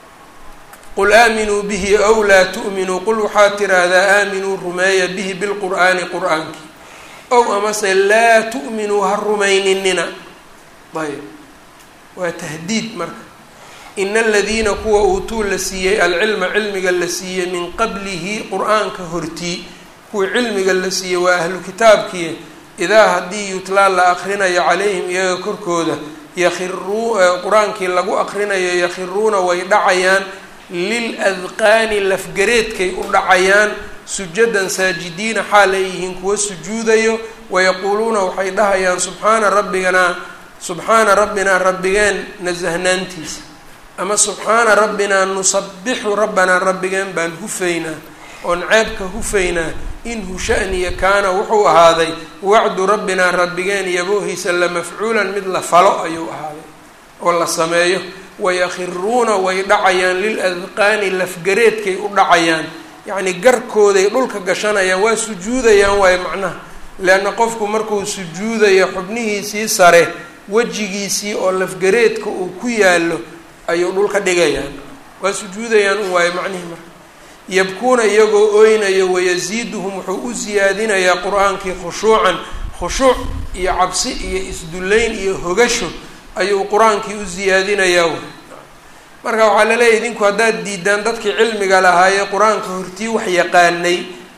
qul aaminuu bihi ow laa tu'minuu qul waxaad tiraahdaa aaminuu rumeeya bihi bilqur'aani qur-aankii ow amase laa tu'minuu ha rumayninina ayb waa tahdiid marka ina aladiina kuwa uutuu la siiyey alcilma cilmiga la siiyey min qablihi qur-aanka hortii kuwa cilmiga la siiyey waa ahlu kitaabkii idaa haddii yutlaa la akrinayo calayhim iyaga korkooda yakhiruu qur-aankii lagu akrinayo yakhiruuna way dhacayaan lil adqaani lafgareedkay u dhacayaan sujadan saajidiina xaal ay yihiin kuwa sujuudayo wayaquuluuna waxay dhahayaan subxaana rabbigana subxaana rabbinaa rabbigeen nasahnaantiisa ama subxaana rabbinaa nusabixu rabbanaa rabbigeen baan hufaynaa oon ceebka hufaynaa inhu shaniya kaana wuxuu ahaaday wacdu rabbinaa rabbigeen yaboohiisa la mafcuulan mid la falo ayuu ahaaday oo la sameeyo wayakhiruuna way dhacayaan lil adqaani lafgareedkay u dhacayaan yacni garkooday dhulka gashanayaan waa sujuudayaan waayo macnaha leanna qofku markuu sujuudayo xubnihiisii sare wejigiisii oo lafgareedka uu ku yaallo ayuu dhulka dhigayaan waa sujuudayaan un waayo macnihii marka yabkuuna iyagoo oynayo wayasiiduhum wuxuu u siyaadinayaa qur-aankii khushuucan khushuuc iyo cabsi iyo isdullayn iyo hogasho ayuu qur-aankii u siyaadinayaa w marka waxaa laleeyahy idinku haddaad diidaan dadkii cilmiga lahaayee qur-aanka hortii wax yaqaanay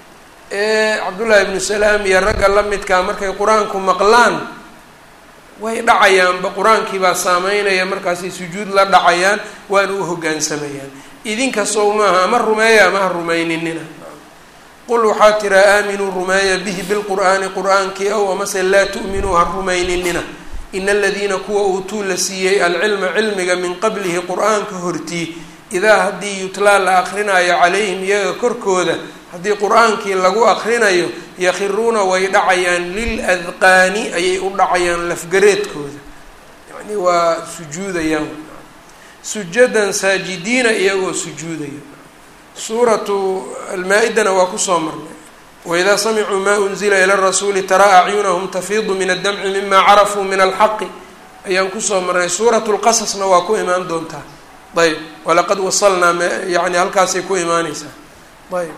ee cabdullaahi ibnu salaam iyo ragga la midkaa markay qur-aanku maqlaan way dhacayaanba qur-aankii baa saameynaya markaasay sujuud la dhacayaan waana u hoggaansamayaan idinka sow maaha ama rumeeya ama ha rumayninina qul waxaa tiraa aaminuu rumeeya bihi bilqur'aani qur-aankii ow amase laa tu'minuu ha rumayninina ina aladiina kuwa uutuu la siiyey alcilma cilmiga min qablihi qur-aanka hortii idaa haddii yutlaa la akrinayo calayhim iyaga korkooda haddii qur-aankii lagu akrinayo yakhiruuna way dhacayaan lil adqaani ayay u dhacayaan lafgareedkooda yacni waa sujuudayaan sujadan saajidiina iyagoo sujuudaya suuratu almaa-idana waa kusoo marnay waidaa samicuu maa unzila ila rasuuli taraa acyunahum tafiidu min addamci mima carafuu min alxaqi ayaan kusoo marnay suuratu lqasasna waa ku imaan doontaa ayb walaqad wasalnaa yani halkaasay ku imaaneysaa ayb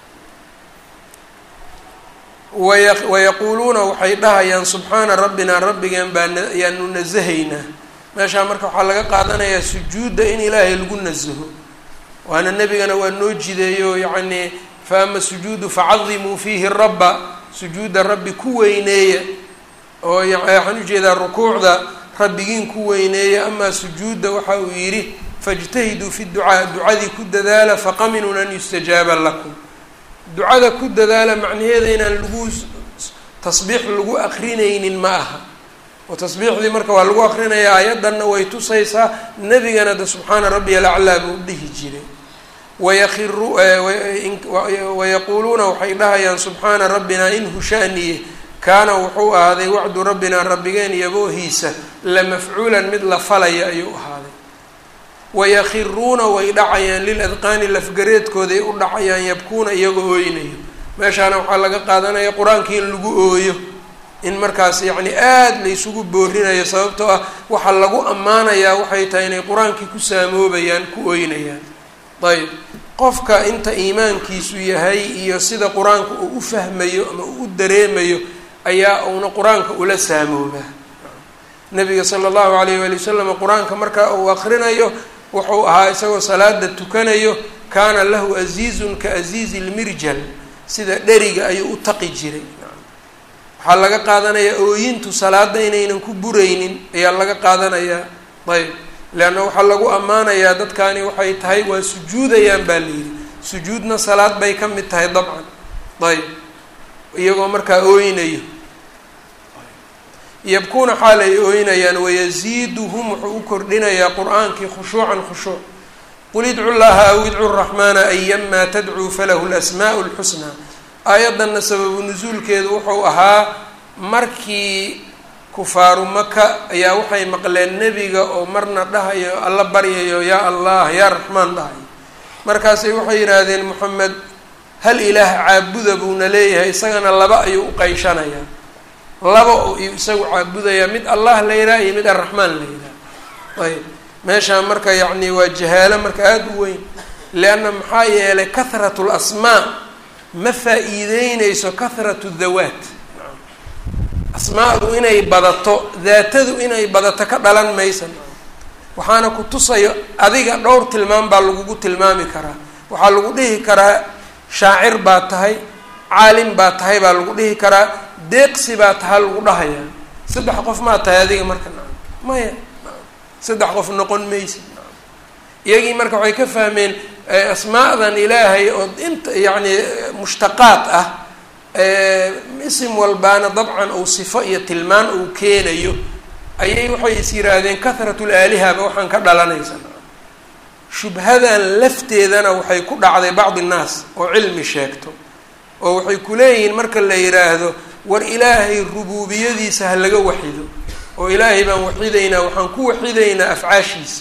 waya wayaquuluuna waxay dhahayaan subxaana rabbinaa rabbigeen baa ayaanu nasahaynaa meeshaa marka waxaa laga qaadanayaa sujuudda in ilaahay lagu nasaho waana nebigana waa noo jideeyo yacnii fa ama sujuudu facadimuu fiihi rabba sujuudda rabbi ku weyneeya oo waxaan ujeedaa rukuucda rabbigiin ku weyneeya amaa sujuudda waxa uu yidhi faاjtahiduu fi ducaa ducadii ku dadaala faqaminun an yustajaaba lakum ducada ku dadaala macnaheeda inaan lagu tasbiix lagu akrinaynin ma aha oo tasbiixdii marka waa lagu akrinayaa ayadanna way tusaysaa nebigana de subxaana rabbiya alaclaa buu dhihi jiray wayakiru wayaquuluuna waxay dhahayaan subxaana rabbinaa in hushaaniye kaana wuxuu ahaaday wacdu rabbinaa rabbigeen yaboohiisa la mafcuulan mid la falaya ayuu ahaaday wayakiruuna way dhacayaan lil adqaani lafgareedkooday u dhacayaan yabkuuna iyagoo ooynayo meeshaana waxaa laga qaadanaya qur-aankii in lagu ooyo in markaas yacni aada laysugu boorinayo sababtoo ah waxaa lagu ammaanayaa waxay tahay inay qur-aankii ku saamoobayaan ku ooynayaan ayb qofka inta iimaankiisu yahay iyo sida qur-aanka uu u fahmayo ama uu u dareemayo ayaa uuna qur-aanka ula saamoobaa nabiga sala allahu alayh waali wasalam qur-aanka marka uu akrinayo wuxuu ahaa isagoo salaada tukanayo kaana lahu aziizun ka aziizi lmirjal sida dheriga ayuu u taqi jiray waxaa laga qaadanayaa ooyintu salaada inaynan ku buraynin ayaa laga qaadanayaa ayb leanna waxaa lagu ammaanayaa dadkani waxay tahay waa sujuudayaan baa la yidhi sujuudna salaad bay ka mid tahay dabcan ayb iyagoo markaa ooynayo yabkuuna xaal ay ooynayaan wayasiiduhum wuxuu u kordhinayaa qur-aankii khushuucan khushuuc qul idcu llaha aw idcu raxmaana ayamaa tadcuu falahu lasmaa'u lxusnaa aayaddanna sababu nusuulkeedu wuxuu ahaa markii kufaaru maka ayaa waxay maqleen nebiga oo marna dhahayo alla baryayo yaa allah yaa raxmaan dhahayo markaasay waxay yidhaahdeen moxamed hal ilaah caabuda buuna leeyahay isagana laba ayuu u qayshanayaa laba oo iyu isagu caabudayaa mid allah la yidhaha iyo mid arraxmaan la yidhaha ayb meeshaan marka yacni waa jahaalo marka aada u weyn leanna maxaa yeelay kahratu lasmaa ma faa-iideyneyso kahratu dawaat asmaadu inay badato daatadu inay badato ka dhalan maysa waxaana ku tusayo adiga dhowr tilmaam baa lagugu tilmaami karaa waxaa lagu dhihi karaa shaacir baa tahay caalim baa tahay baa lagu dhihi karaa deeqsi baa tahay lagu dhahayaa saddex qof maa tahay adiga marka na maya saddex qof noqon maysid iyagii marka waxay ka fahmeen asmaadan ilaahay oo inta yacni mushtaqaad ah isim walbaana dabcan uu sifo iyo tilmaan uu keenayo ayay waxay is yidhaahdeen kahratu laalihaba waxaan ka dhalanaysa shubhadan lafteedana waxay ku dhacday bacdi innaas oo cilmi sheegto oo waxay ku leeyihiin marka la yidhaahdo war ilaahay rubuubiyadiisa ha laga waxido oo ilaahay baan waxidaynaa waxaan ku waxidaynaa afcaashiisa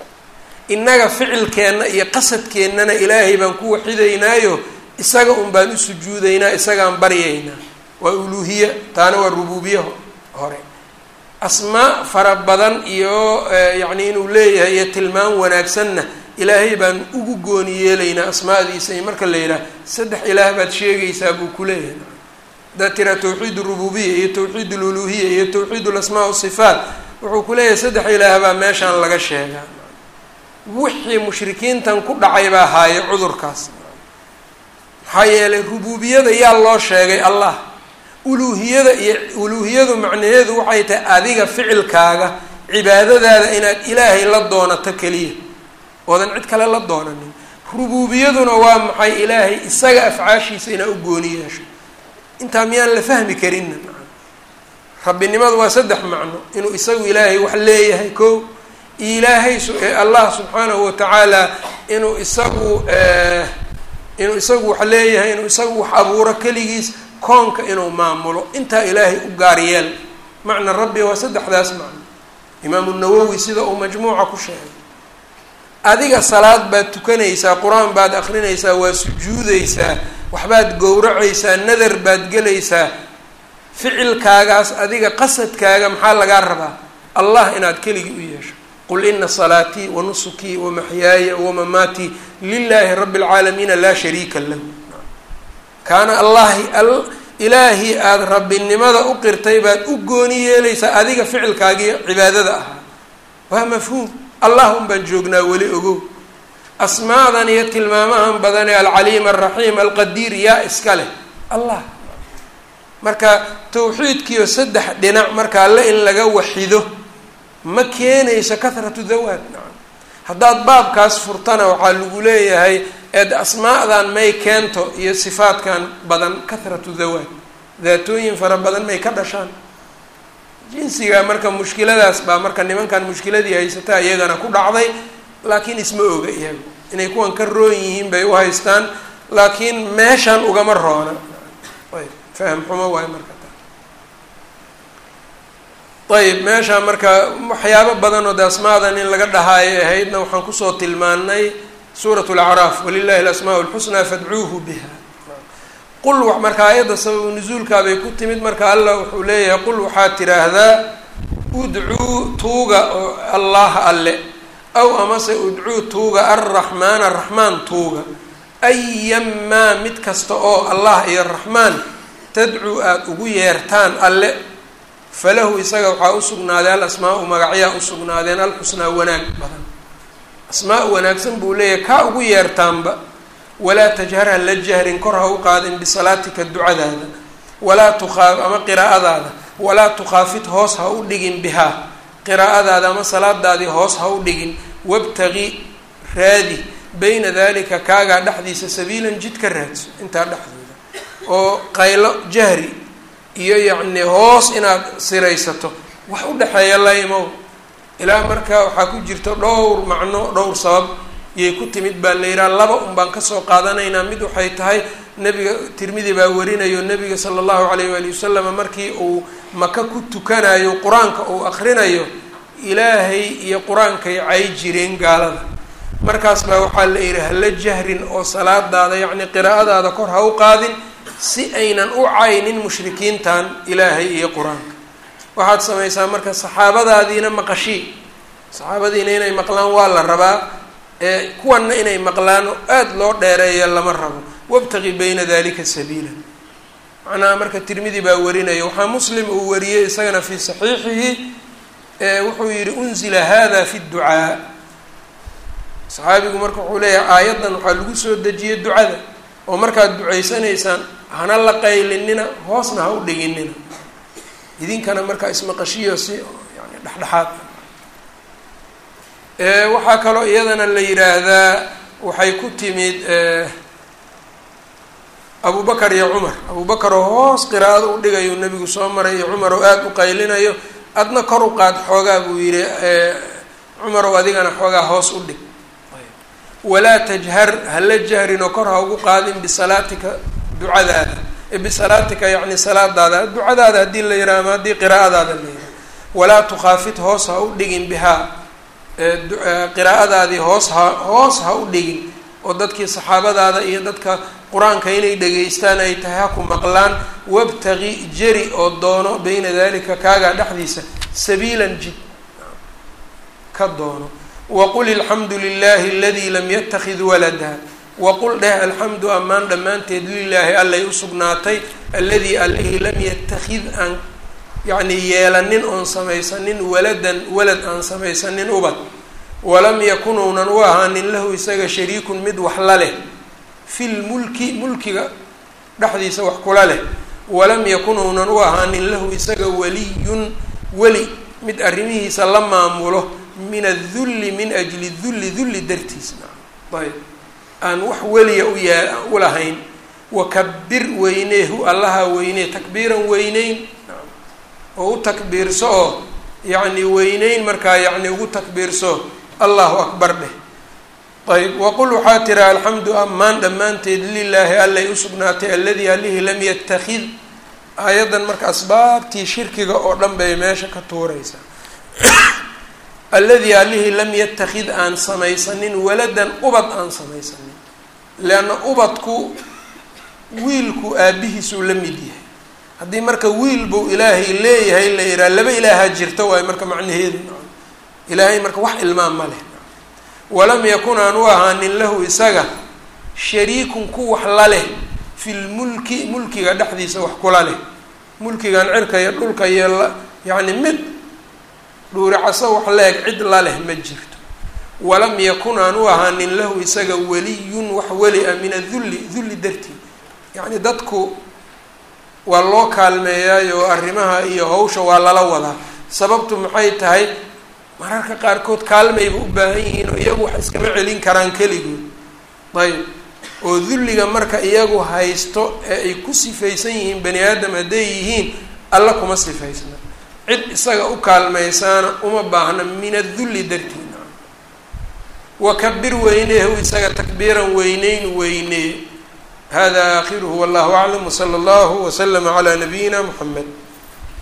innaga ficilkeenna iyo qasadkeennana ilaahay baan ku waxidaynaayo isaga un baan u sujuudaynaa isagaan baryaynaa waa uluuhiya taana waa rubuubiye hore asmaa fara badan iyo yacni inuu leeyahay iyo tilmaan wanaagsanna ilaahay baan ugu gooni yeelaynaa asmaadiisa iyo marka la yidhaah saddex ilaah baad sheegaysaa buu ku leeyahay haddaad tiraa tawxiid rububiya iyo tawxiid luluhiya iyo tawxiid lasmaa wasifaat wuxuu ku leeyahay saddex ilaah baa meeshaan laga sheegaa wixii mushrikiintan ku dhacay baa haaye cudurkaas maxaa yeelay rubuubiyada yaa loo sheegay allah uluuhiyada iyo uluuhiyadu macnaheedu waxay tahay adiga ficilkaaga cibaadadaada inaad ilaahay la doonato keliya oodan cid kale la doonanin rubuubiyaduna waa maxay ilaahay isaga afcaashiisa inaad u gooni yeesho intaa miyaan la fahmi karinna rabbinimadu waa saddex macno inuu isagu ilaahay wax leeyahay ko ilaahay allah subxaanahu watacaala inuu isagu inuu isagu wax leeyahay inuu isagu wax abuuro keligiis koonka inuu maamulo intaa ilaahay u gaar yeel macna rabbi waa saddexdaas macno imaamu nawowi sida uu majmuuca ku sheegay adiga salaad baad tukanaysaa qur-aan baad akrinaysaa waa sujuudaysaa waxbaad gowracaysaa nadar baad gelaysaa ficilkaagaas adiga qasadkaaga maxaa lagaa rabaa allah inaad keligii u yeesho qul ina salaatii wa nusukii wa maxyaaya wamamaatii lilaahi rabbi اlcaalamiina laa shariika lahu kaana allahi ilaahii aada rabbinimada u qirtay baad u gooni yeelaysaa adiga ficilkaagii cibaadada ahaa waa mafhuum allah un baan joognaa weli ogow asmaadan iyo tilmaamahan badan ee alcaliim alraxiim alqadiir yaa iska leh allah marka tawxiidkiio saddex dhinac marka alle in laga waxido ma keenayso kahratu dawaad nacam haddaad baabkaas furtana waxaa lagu leeyahay eed asmaadan may keento iyo sifaadkan badan kahratu dawaad daatooyin fara badan may ka dhashaan jinsiga marka mushkiladaas baa marka nimankan mushkiladii haysataa iyagana ku dhacday laakiin isma oga iyaga inay kuwan ka roon yihiin bay u haystaan laakiin meeshan ugama roona ayb faham xumo waayo marka ayb meesha marka waxyaabo badan oo de asmaadan in laga dhahaayo ahaydna waxaan kusoo tilmaanay suurat lacraaf walilahi alasmaa lxusnaa fadcuuhu biha qul marka aayadda sababu nusuulkaabay ku timid marka allah wuxuu leeyahay qul waxaad tiraahdaa udcuu tuuga oo allaha alle aw amase udcuu tuuga alraxmaana raxmaan tuuga ayamaa mid kasta oo allah iyo raxmaan tadcuu aada ugu yeertaan alle falahu isaga waxaa usugnaaday al asmaa-u magacyaa usugnaadeen alxusnaa wanaag badan asmaa wanaagsan buu leeyahay kaa ugu yeertaanba walaa tajhar ha la jahrin kor ha u qaadin bisalaatika ducadaada walaa tukaa ama qiraa'adaada walaa tukhaafid hoos ha u dhigin bihaa qiraa'adaada ama salaadaadii hoos ha u dhigin wabtagi raadi bayna dalika kaagaa dhexdiisa sabiilan jid ka raadso intaa dhexdooda oo qaylo jahri iyo yacni hoos inaad siraysato wax u dhexeeya la imow ilaa marka waxaa ku jirta dhowr macno dhowr sabab yay ku timid baa la yidhaha laba un baan kasoo qaadanaynaa mid waxay tahay nebiga tirmidi baa warinayo nebiga sala allahu calayh waali wasalam markii uu maka ku tukanayo qur-aanka uu akrinayo ilaahay iyo qur-aankay cay jireen gaalada markaas baa waxaa la yidhi hala jahrin oo salaadaada yacni qiraa'adaada kor ha u qaadin si aynan u caynin mushrikiintan ilaahay iyo qur-aanka waxaad samaysaa marka saxaabadaadiina maqashii saxaabadiina inay maqlaan waa la rabaa ee kuwanna inay maqlaan oo aada loo dheereeya lama rabo wabtaqi bayna dalika sabiila macnaha marka tirmidi baa warinaya waxaa muslim uu wariyey isagana fii saxiixihi wuxuu yihi unzila hada fi dducaa saxaabigu marka wuxuu leeyahay aayaddan waxaa lagu soo dejiyey ducada oo markaad ducaysanaysaan hana la qaylinina hoosna ha u dhiginina idinkana markaa ismaqashiyo si yani dhexdhexaad waxaa kaloo iyadana la yidhaahdaa waxay ku timid abu bakar iyo cumar abu bakar oo hoos qiraa'ada u dhigayo nebigu soo maray iyo cumar oo aada u qaylinayo adna kor u qaad xoogaa buu yihi cumarow adigana xoogaa hoos u dhig walaa tajhar hala jahrin oo kor ha ugu qaadin bisalaatika ducadaada bisalaatika yacni salaadaada ducadaada haddii la yidhaha ama haddii qiraa'adaada la yidhaha walaa tukhaafit hoos ha u dhigin bihaa qiraa'adaadii hoos ha hoos ha u dhigin oo dadkii saxaabadaada iyo dadka qur-aanka inay dhegaystaan ay tahay ha ku maqlaan wabtaqi jeri oo doono bayna dalika kaagaa dhexdiisa sabiilan jid ka doono waqul ilxamdu lilahi aladii lam yatakid walada waqul dheh alxamdu ammaan dhammaanteed lilaahi allay usugnaatay alladii allihii lam yatakid aan yacni yeelanin oon samaysanin waladan walad aan samaysanin ubad walam yakun uunan u ahaanin lahu isaga shariikun mid wax la leh fil mulki mulkiga dhexdiisa wax kula leh walam yakun uunan u ahaanin lahu isaga waliyun weli mid arrimihiisa la maamulo min adulli min ajli dulli dulli dartiis ayb aan wax weliya u yaa u lahayn wakabir weyneehu allaha weynee takbiiran weyneyn oo u takbiirso oo yacni weyneyn markaa yacni ugu takbiirso allahu akbar dheh ayb waqul waxaa tira alxamdu ammaan dhammaanteed lilaahi allay usugnaatay alladii allihii lam yatakid aayaddan marka asbaabtii shirkiga oo dhan bay meesha ka tuuraysaa alladii allihii lam yatakid aan samaysanin waladan ubad aan samaysanin leanna ubadku wiilku aabihiisuu la mid yahay haddii marka wiil buu ilaahay leeyahay la yidhaha laba ilaaha jirta waayo marka macnaheedu ilaahay marka wax ilmaan ma leh walam yakun aan u ahaanin lahu isaga shariikun ku wax la leh fi lmulki mulkiga dhexdiisa wax kula leh mulkigan cirka iyo dhulka iyo yacni mid dhuuricaso wax leeg cid la leh ma jirto walam yakun aan u ahaanin lahu isaga weliyun wax weli ah min adulli dulli dartii yacni dadku waa loo kaalmeeyaayo arrimaha iyo hawsha waa lala wadaa sababtu maxay tahay mararka qaarkood kaalmayba u baahan yihiin oo iyagu wax iskama celin karaan keligood ayb oo dulliga marka iyagu haysto ee ay ku sifaysan yihiin bani aadam hadday yihiin alla kuma sifaysna cid isaga u kaalmaysaana uma baahna min adulli dartiina wakabir weyneehu isaga takbiiran weyneyn weynee hada aakhiruhu wallahu aclam wsala allahu waslama calaa nabiyina muxamed